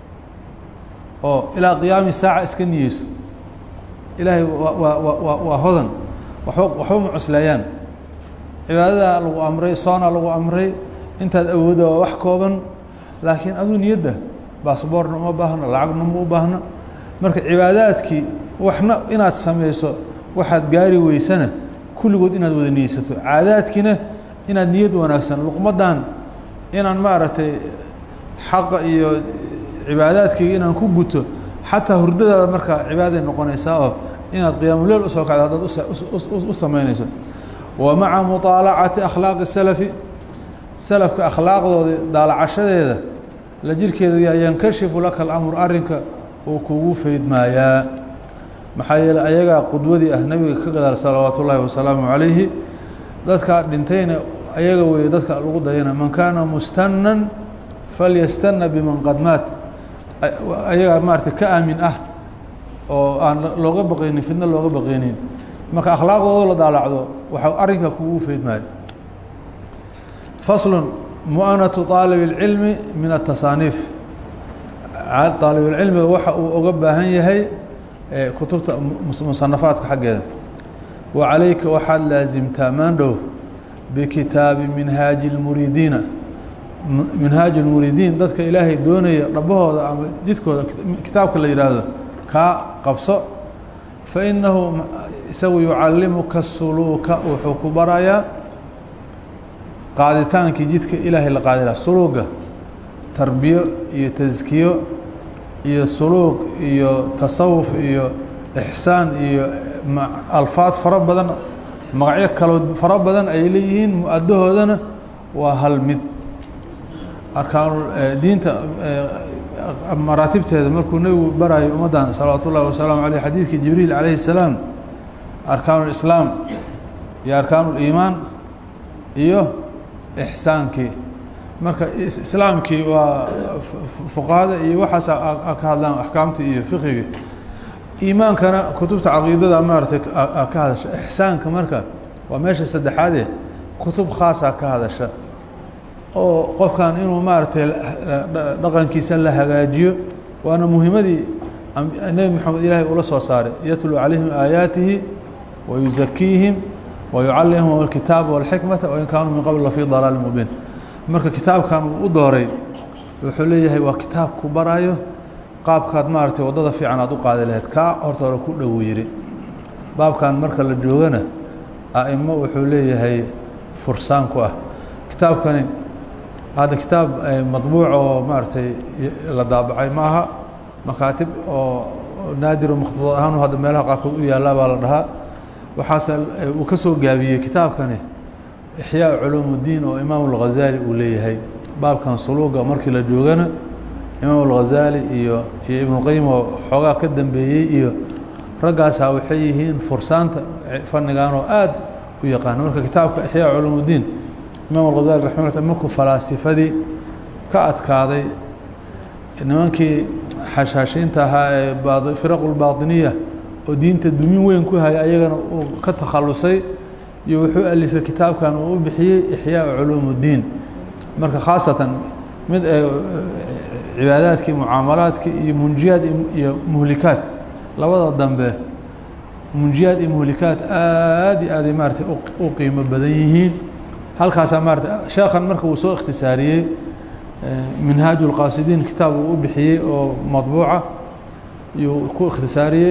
S1: oo ilaa qiyaami saaca iska niyeyso ilaahay waa waa waa waa hodan waxba waxba ma cusleeyaan cibaadada lagu amray soona lagu amray intaad awoodda waa wax kooban laakiin aduu niyadda baasboorna uma baahno lacagna ma u baahno marka cibaadaadkii waxna inaad samayso waxaad gaari weysana kulligood inaad wada niyeysato caadaadkiina inaad niyad wanaagsan luqmadan inaan maaragtay xaqa iyo cibaadaadkayga inaan ku guto xataa hurdadaada markaa cibaaday noqonaysaa oo inaad qiyaamuleyl usoo kacdo haddaad u samaynayso wa maca muطaalacati akhlaaqi salafi salafka akhlaaqdooda daalacashadeeda la jirkeeda yaa yankashifu laka alamr arrinka uu kugu faydmaayaa maxaa yeeley ayagaa qudwadii ah nebiga ka gadaal salawaatu ullaahi wasalaamu calayhi dadkaa dhintayna ayaga weeye dadka lagu dayana man kaana mustanan falyastana biman qad maat ayagaa maarata ka aamin ah oo aan looga baqaynin fidno looga baqaynin marka akhlaaqdooda la daalacdo waxa arrinka kugu feydmaayo faslu mu'anatu aalib اlcilmi min atasaaniif aalibulcilmiga waxa uu oga baahan yahay kutubta musanafaadka xaggeeda wa calayka waxaad laasimtaa maandhow bikitaabi minhaaji اlmuriidiina minhaaji اlmuriidiin dadka ilaahay doonaya dhabahooda ama jidkooda kitaabka la yihaahdo kaa qabso fainahu isagu yucallimuka suluuka wuxuu ku barayaa qaaditaankii jidka ilaahay la qaadi laha suluuga tarbiyo iyo taskiyo iyo suluuq iyo tasawuf iyo ixsaan iyo alfaad fara badan magacyo kaloo fara badan ay leeyihiin mu-adahoodana waa hal mid arkaanu diinta maraatibteeda markuu nebigu barayo ummaddan salawaatu ullahi wasalaamu aleyh xadiidkii jibriil calayhi الsalaam arkaanu اlislaam iyo arkaanu اliimaan iyo ixsaankii marka islaamkii waa fuqahada iyo waxaas ka hadlaan axkaamtii iyo fiqigii iimaankana kutubta caqiidada maaratay ka hadasha ixsaanka marka waa meesha saddexaade kutub khaasa ka hadasha oo qofkan inuu maaragtay dhaqankiisa la hagaajiyo waana muhimadii nebi moxamed ilaahay ula soo saaray yatluu calayhim aayaatihi wa yuzakiihim wa yucallimhum alkitaaba walxikmata wain kaanuu min qabl lafii dalaali mubiin marka kitaabkan uu u dooray wuxuu leeyahay waa kitaab ku barayo qaabkaad maaragtay waddada fiican aad u qaadi lahayd kaa horta hore ku dhowu yidhi baabkan marka la joogana a'imo wuxuu leeyahay fursaan ku ah kitaabkani hadda kitaab madbuuc oo maaragtay la daabacay ma aha makaatib oo naadiro makhduud ahaan hadda meelaha qaarkood u yaallaa baa la dhahaa waxaase uu ka soo gaabiyey kitaabkani ixyaa culuum اddiin oo imaam اlghazali uu leeyahay baabkan suluuga markii la joogana imaam اlghazali iyo iyo ibnuqayim oo xoogaa ka dambeeyey iyo raggaasaa waxay yihiin fursaanta fannigan oo aad u yaqaana marka kitaabka ixyaa culuum اddiin imaam alghazali raximah lla markuu falaasifadii ka adkaaday nimankii xashaashiinta ahaa ee firaqu lbaطiniya oo diinta dumin weyn ku haya ayagana uu ka takhalusay iyo wuxuu alifay kitaabkan uu u bixiyey ixyaa culuum اddiin marka khaasatan mid cibaadaadkii mucaamalaadkii iyo munjiyaad iyo muhlikaad labada dambe munjiyaad iyo muhlikaad aad iyo aaday maaratay u qiimo badan yihiin halkaasaa maarata sheekhan marka uu soo ikhtisaariyey minhaaj اlqaasidiin kitaab uu u bixiyey oo madbuuca iyuu ku ikhtisaariyey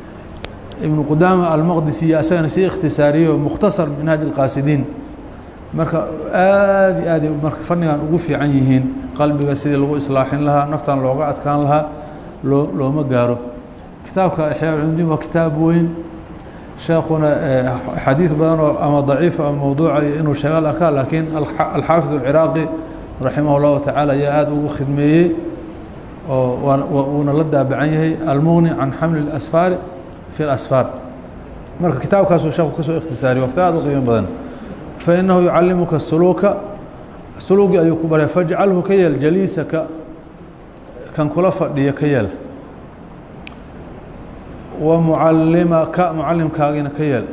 S1: ibnu qudaama almaqdisiyo asagana sii ikhtisaariyey oo mukhtasar minhaaj اlqaasidiin marka aad iyo aaday marka fannigan ugu fiican yihiin qalbiga sidii lagu islaaxin lahaa naftan looga adkaan lahaa loo looma gaaro kitaabka ixyaa culumdiin waa kitaab weyn sheekuna xadiid badan oo ama daciifa ama mawduuca iyo inuu sheega la arkaa laakiin alxaafid alciraaqi raximah اllahu tacaala ayaa aada ugu khidmeeyey oo wuuna la daabacan yahay almughni can xamli اlasfaari fi اlasfaar marka kitaabkaasuu sheeku kasoo ikhtisaariye waqti aad u qiimo badan fainahu yucallimuka suluuka suluugii ayuu ku baraya fajcalhu ka yeel jaliisaka kan kula fadhiya ka yeel wa mucalimaka mucalimkaagiina ka yeel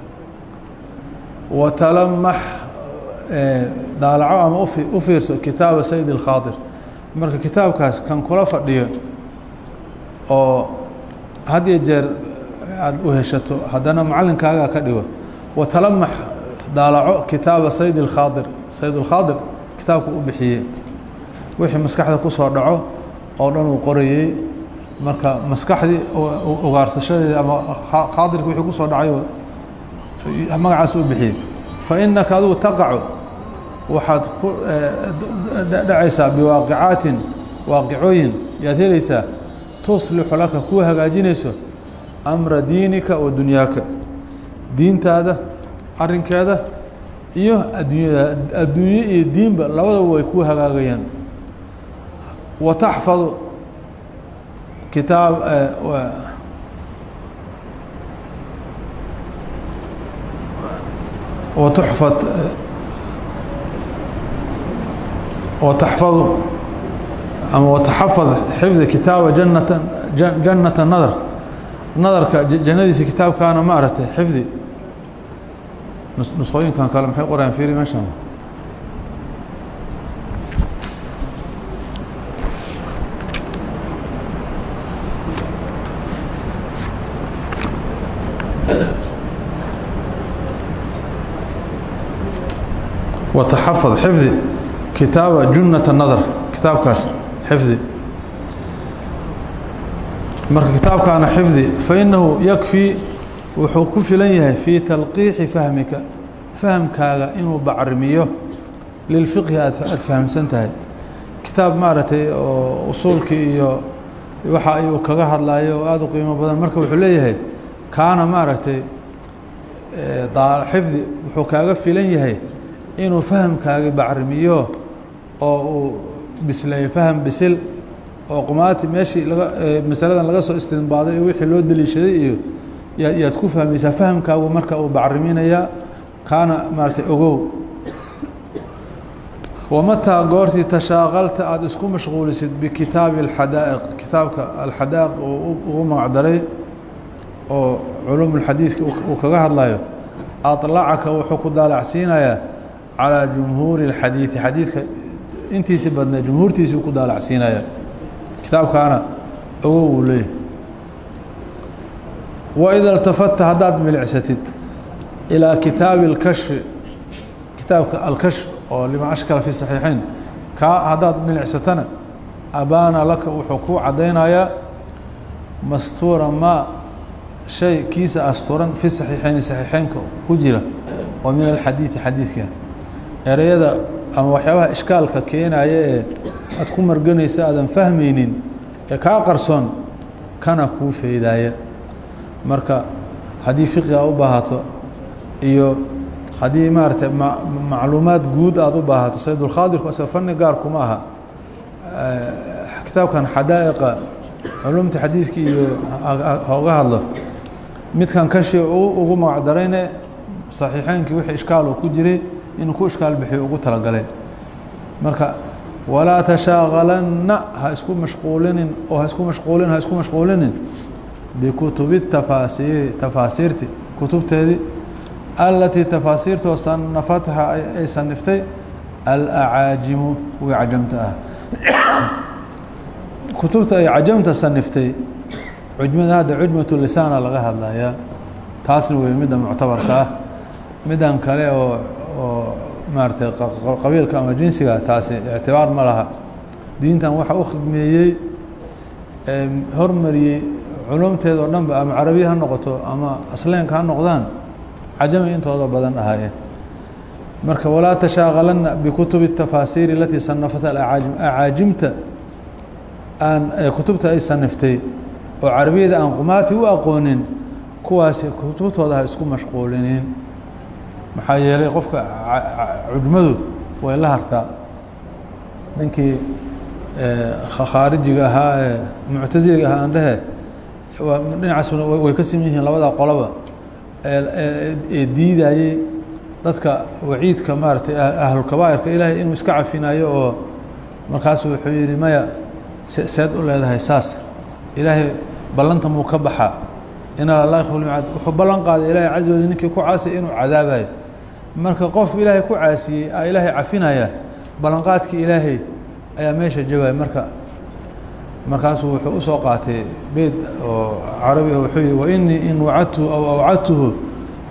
S1: wa talamax daalaco ama u fiirso kitaaba sayid اlkhaadir marka kitaabkaas kan kula fadhiyo oo had iyo jeer aada u heshato haddana macalinkaagaa ka dhigo wa talamax daalaco kitaaba sayd اkhaadir sayd اlkhaadir kitaabku u bixiyey wixii maskaxda kusoo dhaco oo dhan uu qorayey marka maskaxdii ugaarsashadeeda ama khaadirka wixii kusoo dhacay magacaas u bixiyey fa inaka adigu taqacu waxaad ku dhacaysaa biwaaqicaatin waaqicooyin yaad helaysaa tuslixu laka kuu hagaajinayso amra diinika wa dunyaaka diintaada arinkeeda iyo adduunyada adduunye iyo diinba labadaba way kuu hagaagayaan wa taxfadu kitaab وتحفظ وتحفظ أما وتحفظ حفظ كتاب جنة جنة النظر نظرك جنديس كتاب كان ما أردت حفظي نسخوين كان كلام حي قرآن فيري ما شاء الله وتحفظ حفظي كتاب جنة النظر كتابكاس حفظي marka kitaabkaana xifdi fainahu yakfii wuxuu ku filan yahay fii talqiixi fahmika fahamkaaga inuu bacrimiyo lilfiqhi aad aad fahamsan tahay kitaab maaragtay oo usuulkii iyo waxa ayuu kaga hadlayo oo aada u qiimo badan marka wuxuu leeyahay kaana maaragtay xifdi wuxuu kaaga filan yahay inuu fahamkaagi bacrimiyo oo uu bisleeyo faham bisil oo qumaati meeshii laga masaladan laga soo istinbaaday iyo wixii loo deliishaday iyo yaa yaad ku fahmaysaa fahamkaagu marka uu bacriminayaa kaana maaratay ogow wamataa goortii tashaaqalta aada isku mashquulisid bikitaabi alxadaa'iq kitaabka alxadaa'iq uu ugu magacdaray oo culuum ulxadiidka uu kaga hadlayo aطlacaka wuxuu ku daalacsiinayaa calىa jumhuuri اlxadiidi xadiidka intiisi badnay jumhuurtiisii ku daalacsiinaya kitaabkaana ogow uu leeyahy waida اltafadta haddaad milicsatid ilىa kitaabi اlkashfi kitaabka alkashf oo lima ashkala fi saxiixeyn kaa haddaad milicsatana abaana laka wuxuu kuu caddaynayaa mastuura maa shay kiisa asturan fi saxiixeyni saxiixeynka ku jira oo min alxadiidi xadiidka ereyada ama waxyaabaha ishkaalka keenaya ee aad ku marganaysa aadan fahmaynin ee kaa qarsoon kana kuu feydaaya marka haddii fiqiga u baahato iyo haddii maaragtay macluumaad guud aada u baahato saydulkhaadirku asga fani gaar kuma aha kitaabkan xadaa'iqa culumta xadiidka iyo hooga hadlo midkan kashi ugu magacdarayne saxiixeynkii wixii ishkaal oo ku jiray inuu ku ishkaal bixiyo ugu talagalay marka walaa tashaaqalanna ha isku mashquulinin oo ha isku mashquulin ha isku mashquulinin bikutubi tafaasiiri tafaasiirti kutubteedii alatii tafaasiirtoo sanafatha ay saniftay alacaajimu kuwii cajamta ah kutubta ay cajamta saniftay cujmada hadda cujmatu lisaana laga hadlayaa taasna wey midda muctabarka ah middan kale oo oo maaratay qabiilka ama jinsiga taasi ictibaar ma laha diintan waxa u khidmeeyey hormariyey culumteeda oo dhanba ama carabiya ha noqoto ama asleenka ha noqdaan cajami intooda badan ahaayeen marka walaa tashaaqalanna bikutubi tafaasiiri alatii sanafata alacaajim acaajimta aan kutubta ay saniftay oo carabiyada aan qumaati u aqoonin kuwaasi kutubtooda ha isku mashquulinin maxaa yeelay qofka cujmadu way la hartaa ninkii khaarijiga ahaa ee muctasiliga ahaa andhehe dhinacaasuna way ka siman yihiin labada qoloba ee diidayey dadka waciidka maaratay ahlulkabaa'irka ilaahay inuu iska cafinayo oo markaasu wuxuu yihi maya seed u leedahay saas ilaahay ballanta muu ka baxaa ina la yakhlmicaad wuxuu ballan qaaday ilaahay caza wajal ninkii ku caasiyay inuu cadaabayo marka qof ilaahay ku caasiyey a ilaahay cafinaya ballanqaadkii ilaahay ayaa meesha jawaya marka markaasuu wuxuu usoo qaatay beyd oo carabi wuxuu yihi wainii in wacadtuhu aw awcadtuhu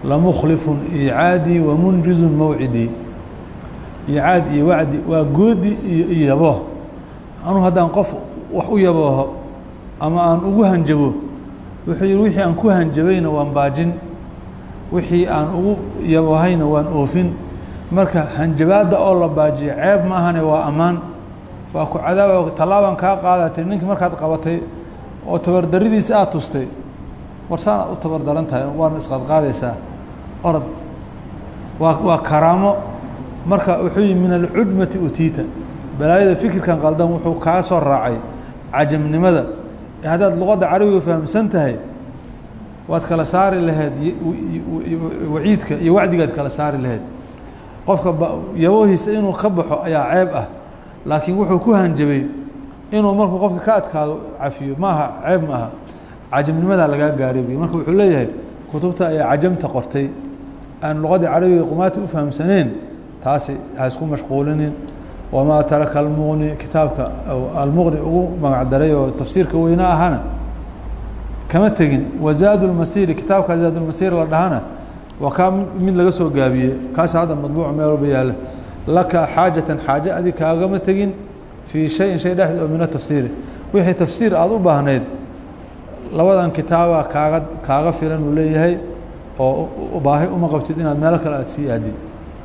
S1: lamukhlifun iicaadii wamunjizun mawcidii iicaad iyo wacdi waa goodi iyo iyo yabooh anuu haddaan qof wax u yabooho ama aan ugu hanjabo wuxuu yihi wixii aan ku hanjabayna waan baajin wixii aan ugu yaboohayna waan oofin marka hanjabaadda oo la baajiyo ceeb ma ahane waa ammaan waa ku cadaaba tallaabaan kaa qaadatay ninkii markaad qabatay oo tabardaridiisa aada tustay warsaanaad u tabardaran tahay waana isqadqaadaysaa orod waa waa karaamo marka wuxuu yihi min alcudmati utiita balaayada fikirkan qaldan wuxuu kaa soo raacay cajamnimada haddaad luqadda carabiga fahamsan tahay waad kala saari lahayd waciidka iyo wacdigaad kala saari lahayd qofka yaboohiisa inuu ka baxo ayaa ceeb ah laakiin wuxuu ku hanjabay inuu markuu qofka ka adkaado cafiyo maaha ceeb ma aha cajamnimadaa lagaa gaaray buy marka wuxuu leeyahay kutubta ayaa cajamta qortay aan luqadii carabiga qumaati u fahamsaneen taasi ha isku mashquulinin wamaa taraka almuqni kitaabka almuqni ugu magacdaray oo tafsiirka weyne ahana kama tegin wazaad lmasiri kitaabka zaad lmasir la dhahana waa kaa mid laga soo gaabiyey kaas hadda madbuuc meel walba yaala laka xaajatan xaaje adig kaagama tegin fii shayin shay dhexdeed oo min atafsiiri wixii tafsiir aada u baahnayd labadan kitaaba kaaga kaaga filan uu leeyahay oo baahi uma qabtid inaad meelo kale aada sii aadid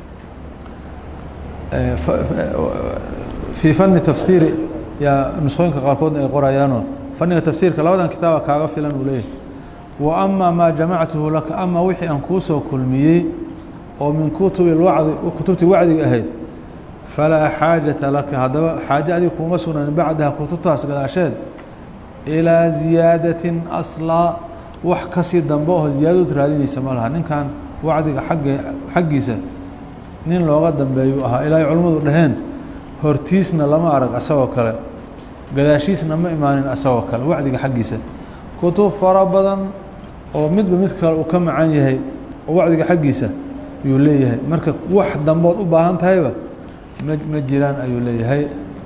S1: fii fani tafsiiri yaa nusqooyinka qaarkoodna ay qorayaanoo faniga tafsiirka labadan kitaaba kaaga filan uu leeyahay wa ama maa jamactuhu laka ama wixii aan kuu soo kulmiyey oo min kutubi wacdi kutubtii wacdiga ahayd falaa xaajata laka haddaba xaaje adig kuuma sugnan bacdaha kutubtaas gadaasheed ilaa ziyaadatin aslaa wax kasii dambe oo ziyaadadood raadinaysa ma laha ninkan wacdiga agge xaggiisa nin looga dambeeyuu ahaa ilaahay culimmadu dhaheen hortiisna lama arag asagoo kale gadaashiisna ma imaanin asagoo kale wacdiga xaggiisa kutub fara badan oo midba mid kale uu ka macan yahay oo wacdiga xaggiisa ayuu leeyahay marka wax dambood u baahan tahayba ma ma jiraan ayuu leeyahay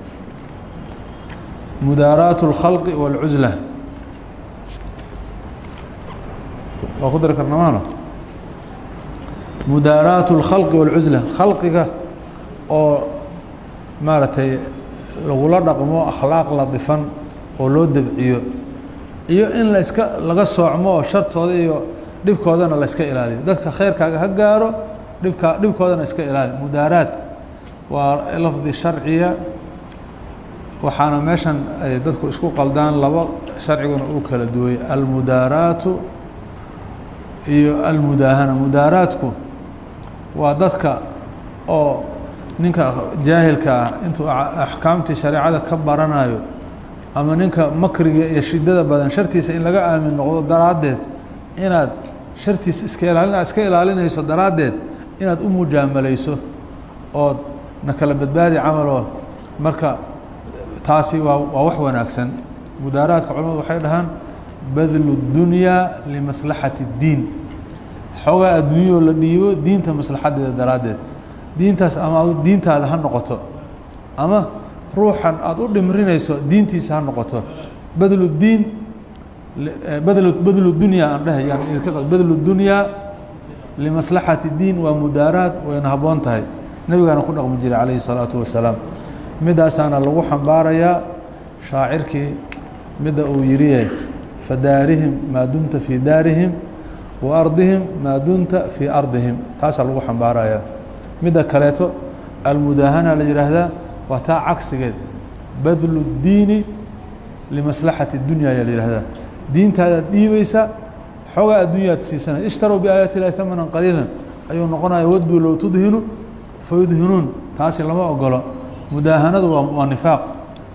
S1: mudaaraat اlkhalqi wاlcusla waa ku dari karna maano mudaaraat اlkhalqi wاlcusla khalqiga oo maaragtay lagula dhaqmo akhlaaq ladifan oo loo debciyo iyo in la iska laga soocmo oo shartooda iyo dhibkoodana la iska ilaaliyo dadka khayrkaaga ha gaaro dhibka dhibkoodana iska ilaali mudaaraad waa lafdi sharciya waxaana meeshan ay dadku isku qaldaan laba sharciguna uu kala duway almudaaraatu iyo almudaahana mudaaraadku waa dadka oo ninka jaahilka ah intuu axkaamtii shareecada ka baranayo ama ninka makriga iyo shidada badan shartiisa in laga aamin noqdo daraaddeed inaad shartiisa iska ilaalin aad iska ilaalinayso daraaddeed inaad u mujaamalayso ood na kala badbaadi camaloo marka taasi waa waa wax wanaagsan mudaaraadka culamadu waxay dhahaan badlu dunyaa limaslaxati اddiin xoogaa adduunyao la dhiibo diinta maslaxadeeda daraaddeed diintaas ama diintaada ha noqoto ama ruuxan aada u dhimrinayso diintiisa ha noqoto badlu diin badlu badlu dunyaa aan dheh yaan idinka badlu dunyaa limaslaxati diin waa mudaaraad wayna habboon tahay nebigaana ku dhaqmi jiray calayhi الsalaatu wasalaam midaasaana lagu xambaarayaa shaacirkii midda uu yiriye fadaarihim maa dumta fii daarihim wa ardihim maa dumta fii ardihim taasaa lagu xambaarayaa midda kaleeto almudaahana la yihaahdaa waa taa cagsigeed badlu اdiini limaslaxati اdunya ayaa la yihahdaa diintaadaad dhiibaysa xoogaa adduunyaad siisanay ishtaruu biaayaati illahi hamanan qaliila ayuu noqonaya waduu low tudhinu fayudhinuun taasi lama ogolo mudaahanadu waa waa nifaaq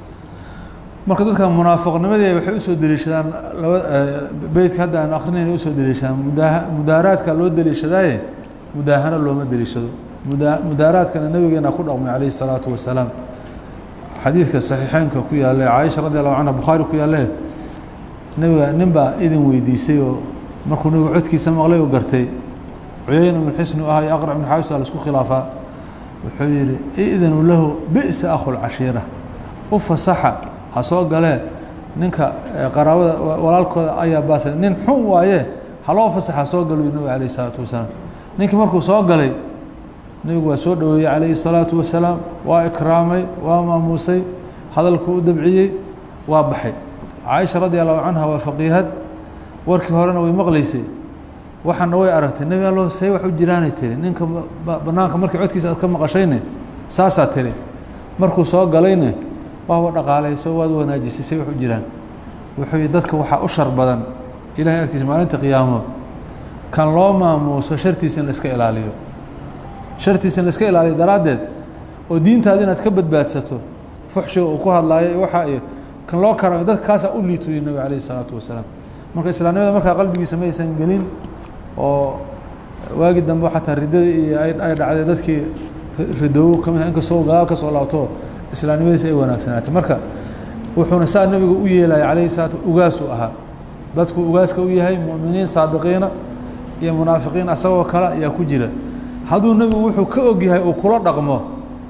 S1: marka dadka munaafiqnimadii waxay usoo deliishadaan laba beytka hadda aan akrinayna usoo deliishadaan mudaa mudaaraadka loo deliishadaaye mudaahano looma deliishado muda mudaaraadkana nabigeena ku dhaqmay calayhi الsalaatu wasalaam xadiidka saxiixeynka ku yaale caaisha radi allahu canha bukhaari ku yaale nebiga nin baa idin weydiisay oo markuu nebigu codkiisa maqlay oo gartay cuyayna ibnu xisni u ahaa iyo aqrac ibnu xaabis a laisku khilaafaa wuxuu yihi idanu lahu bi'sa akhu lcashiira u fasaxa ha soo galee ninka qaraabada walaalkooda ayaa baasa nin xun waaye haloo fasaxa soo galo nabiga alayh isalaatu wasalaam ninkii markuu soo galay nebigu waa soo dhoweeyey calayhi الsalaatu wasalaam waa ikraamay waa maamuusay hadalku u dabciyey waa baxay caaisha radi allahu canha waa faqiihad warkii horena way maqleysay waxaana way aragtay nebi allo say wax u jiraanay tiri ninka banaanka markii codkiisa aad ka maqashayne saasaa tiri markuu soo galayne waaba dhaqaalayso waad wanaajisay say wax u jiraan wuxuu yihi dadka waxaa u shar badan ilahay agtiisa maalinta qiyaamo kan loo maamuuso shartiisa in la iska ilaaliyo shartiisa in la iska ilaaliyo daraaddeed oo diintaada inaad ka badbaadsato fuxshiga uu ku hadlaayo waxaa iyo kan loo karamo dadka kaasaa u liituyi nabig alayh isalaatu wasalaam marka islaamnimada markaa qalbigiisa maysan gelin oo waagi dambe xataa riddada iyo ay dhacday dadkii ridoobo ka mid ah inkastoo gadaal ka soo laabto islaamnimadiisa ay wanaagsanaatay marka wuxuuna saa nebigu u yeelaya calayhi salaatu ugaasuu ahaa dadku ugaaska u yahay mu'miniin saadiqiina iyo munaafiqiin asagoo kale ayaa ku jira hadduu nebigu wuxuu ka og yahay uu kula dhaqmo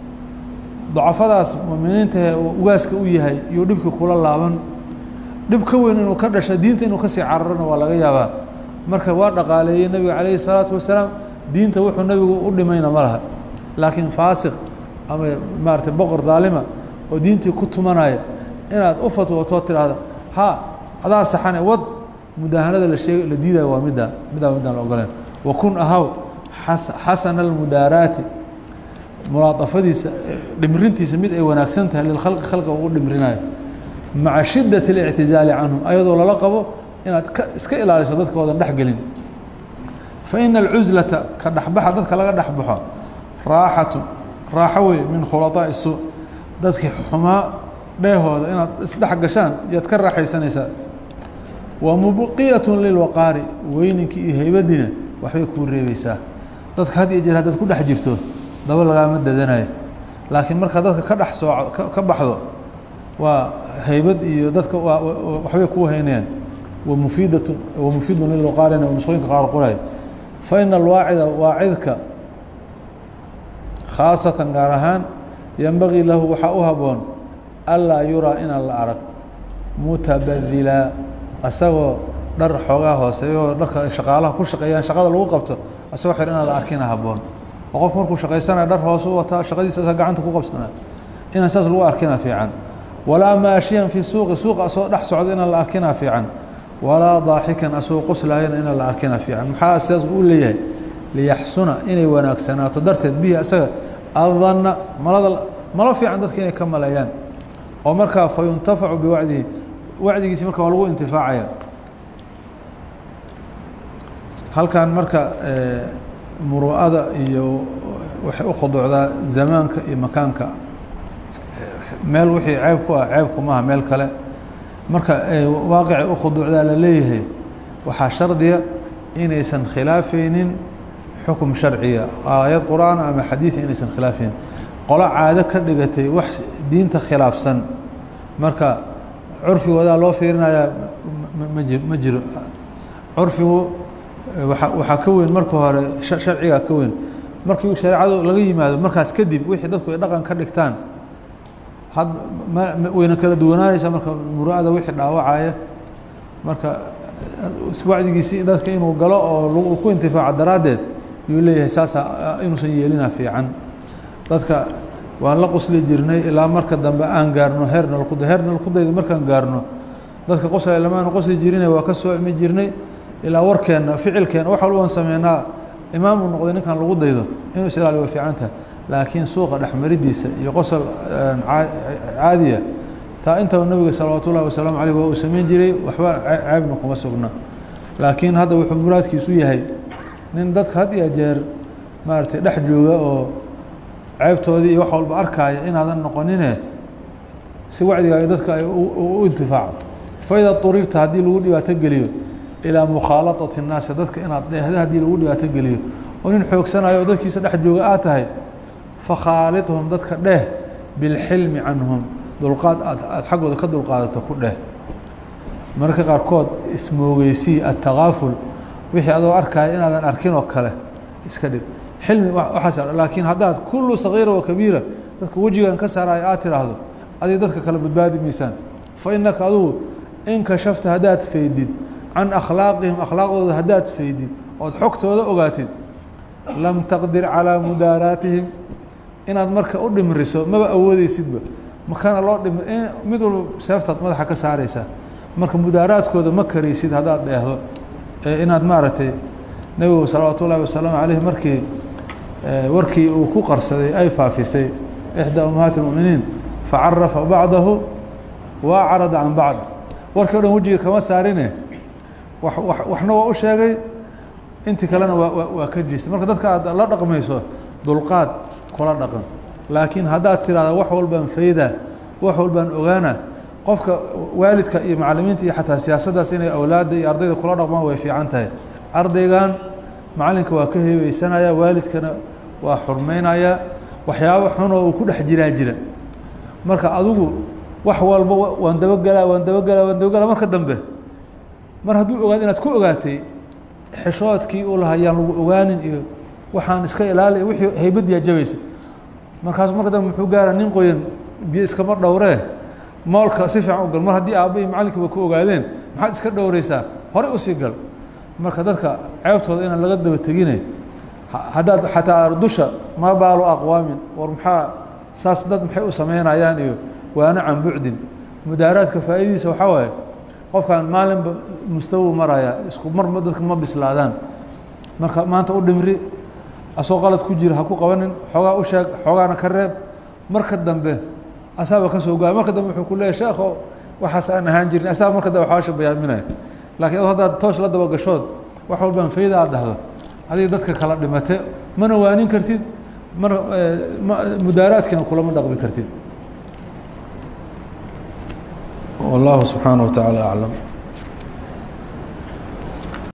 S1: dacafadaas mu'miniintahe uu ugaaska u yahay iyo dhibkii kula laaban dhib ka weyn inuu ka dhasho diinta inuu kasii cararana waa laga yaabaa marka waa dhaqaaleeyey nebiga calayhi salaatu wasalaam diinta wuxuu nebigu u dhimayna ma laha laakiin faasiq ama maarata boqor daalima oo diintii ku tumanaya inaad u fatwootoo tidhaahdo ha adaa saxane wad mudaahanada la sheeg la diidayo waa middaa middaa middaan la ogoleen wa kun ahaw as xasana almudaaraati mulaadafadiisa dhimrintiisa mid ay wanaagsan tahay lilkhalqi khalqiga ugu dhimrinayo maca shidat اlictizaali canhum ayadoo lala qabo inaad ka iska ilaaliso dadka oodan dhex gelin faina alcuslata ka dhexbaxa dadka laga dhexbaxo raaxatu raaxo wey min khulaطaaءi suu dadkii xumaa dheehooda inaad isdhex gashaan iyaad ka raaxaysanaysaa wa mubqiyaة lilwaqaari weyninkii iyo heybadiina waxbay kuu reebeysaa dadka had iyo jeer haddaad ku dhex jirto daba lagaama dadanayo laakiin markaa dadka ka dhex sooco ka baxdo waa haybad iyo dadka waxbay kuu haynayaan wamufiidat wamufiidun lilwaqaarina nusqooyinka qaar qoray fa ina alwaacida waacidka khaasatan gaar ahaan yembagii lahu waxaa u haboon anlaa yuraa inaan la arag mutabadila asagoo dhar xoogaa hooseeyoo dharka shaqaalaha ku shaqeeyaan shaqada lagu qabto asagoo xir inaan la arkina haboon oo qofku markuu shaqaysanaya dhar hoos u wataa shaqadiisa sa gacanta ku qabsanaa inaan saas lagu arkina fiican walaa maashiyan fi suuqi suuqa asagoo dhex socda inaan la arkina fiican walaa daaxikan asagoo qoslaayana inaan la arkina fiican maxaa sidaas u leeyahay liyaxsuna inay wanaagsanaato darteed bihi asaga adanna malada malo fiican dadka inay ka maleeyaan oo markaa fa yuntafacu biwacdihi wacdigiisi marka waa lagu intifaacaya halkan marka muru'ada iyo waxay u khuduucdaa zamaanka iyo makaanka meel wixii ceeb ku ah ceebku maaha meel kale marka waaqicay u khuduucdaa la leeyahay waxaa shardiya inaysan khilaafeynin xukum sharciya aayad qur-aan ama xadiida inaysan khilaafeynin qolo caado ka dhigatay wax diinta khilaafsan marka curfigoodaa loo fiirinayaa maji ma jiro curfigu waa waxaa ka weyn marka hore sharcigaa ka weyn markii shareecadu laga yimaado markaas kadib wixii dadku ay dhaqan ka dhigtaan had wayna kala duwanaanaysaa marka muru'ada wixii dhaawacaya marka wacdigiisi dadka inuu galo oo ku intifaaco daraaddeed yuu leeyahay saasa inuusan yeelina fiican dadka waan la qosli jirnay ilaa marka dambe aan gaarno heer nalkud heer nalkudayda markaan gaarno dadka qoslay lamaana qosli jirina waa ka soo imi jirnay ilaa warkeenna ficilkeenna wax walba aan sameynaa imaam uu noqday ninkan lagu daydo inuu is ilaaliyo way fiican tahay laakiin suuqa dhexmaridiisa iyo qosol caadiya taa intaba nabiga salawaatu ullahi wasalaamu caleyh waa uu samayn jiray waxba ceebna kuma sugna laakiin hadda wuxuu muraadkiisu yahay nin dadka had iyo jeer maaragtay dhex jooga oo ceebtoodii iyo wax walba arkaaya inaadan noqonine si wacdigaaga dadka ay u intifaaco faida turirta haddii lagu dhibaato geliyo ilaa mukhaaladati الnaasi dadka inaad dheehda haddii lagu dhibaato geliyo oo nin xoogsanayo oo dadkiisa dhex jooga aad tahay fakhaalidhum dadka dheh bilxilmi canhum dulqaad aad aad xaggooda ka dulqaadato ku dheh mararka qaarkood ismoogeysii atakaaful wixii adoo arkaya inaadan arkin oo kale iska dhig xilmi waxaas laakiin haddaad kullu sagiira wa kabiira dadka wejigan ka saaraayo aad tiraahdo adig dadka kale badbaadi maysaan fa inaka adugu in kashafta haddaad faydid can akhlaaqihim akhlaaqdooda haddaad faydid ood xogtooda ogaatid lam taqdir calىa mudaaraatihim inaad marka u dhimriso maba awoodeysidba makana loo dhim mid walba seeftaad madaxa ka saareysaa marka mudaaraadkooda ma karaysid haddaad dheehdo inaad maaragtay nebigu salawaatu ullahi wasalaamu caleyh markii warkii uu ku qarsaday ay faafisay ixdaa ummahaati اlmuminiin facarafa bacdahu wa acrada can bacd warkii o dhan wejiga kama saarine waxna waa u sheegay intii kalena waa waa ka jiistay marka dadka aad la dhaqmayso dulqaad kula dhaqan laakiin haddaad tirahda wax walbaan fayda wax walbaan ogaana qofka waalidka iyo macalimiinta iyo xataa siyaasaddaas inay awlaadda iyo ardayda kula dhaqmaan way fiican tahay ardaygan macalinka waa ka heebeysanaya waalidkana waa xurmeynaya waxyaabo xunoo uu ku dhex jiraa jira marka adigu wax walba waan dabagelaa waan dabagelaa waan dabagelaa marka dambe mar hadduu ogaado inaad ku ogaatay xeshoodkii uu lahaa yaan lagu ogaanin iyo waxaan iska ilaali wixii haybaddiyaa jabaysa markaasu marka dambe muxuu gaara nin qoyan biyo iskama dhowree moolka si fiican u gal mar haddii aabba iyo macalinkiiba ku ogaadeen maxaad iska dhowreysaa horey usii gal marka dadka ceebtooda inaan laga daba tegine haddaad xataa dusha maa baalu aqwaamin war maxaa saas dad maxay u sameynayaan iyo waana can bucdin mudaaraadka faa'idiisa waxaa waaye qofkan maalinba mustawu maraya isku mar dadka ma bislaadaan marka maanta u dhimri asoo qalad ku jira ha ku qabanin xoogaa u sheeg xoogaana ka reeb marka dambe asaaba ka soo gaay marka dambe wuxuu ku leeyahy sheekho waxaas aan ahaan jirin asaaba marka dambe xawaasha bayaaminaya lakiin ad haddaad toos la daba gashood wax walbaan fayda aad dhahdo adiga dadka kala dhimate mana waanin kartid mana mudaaraadkiina kulama dhaqmi kartid والله سبحانه وتعالى أعلم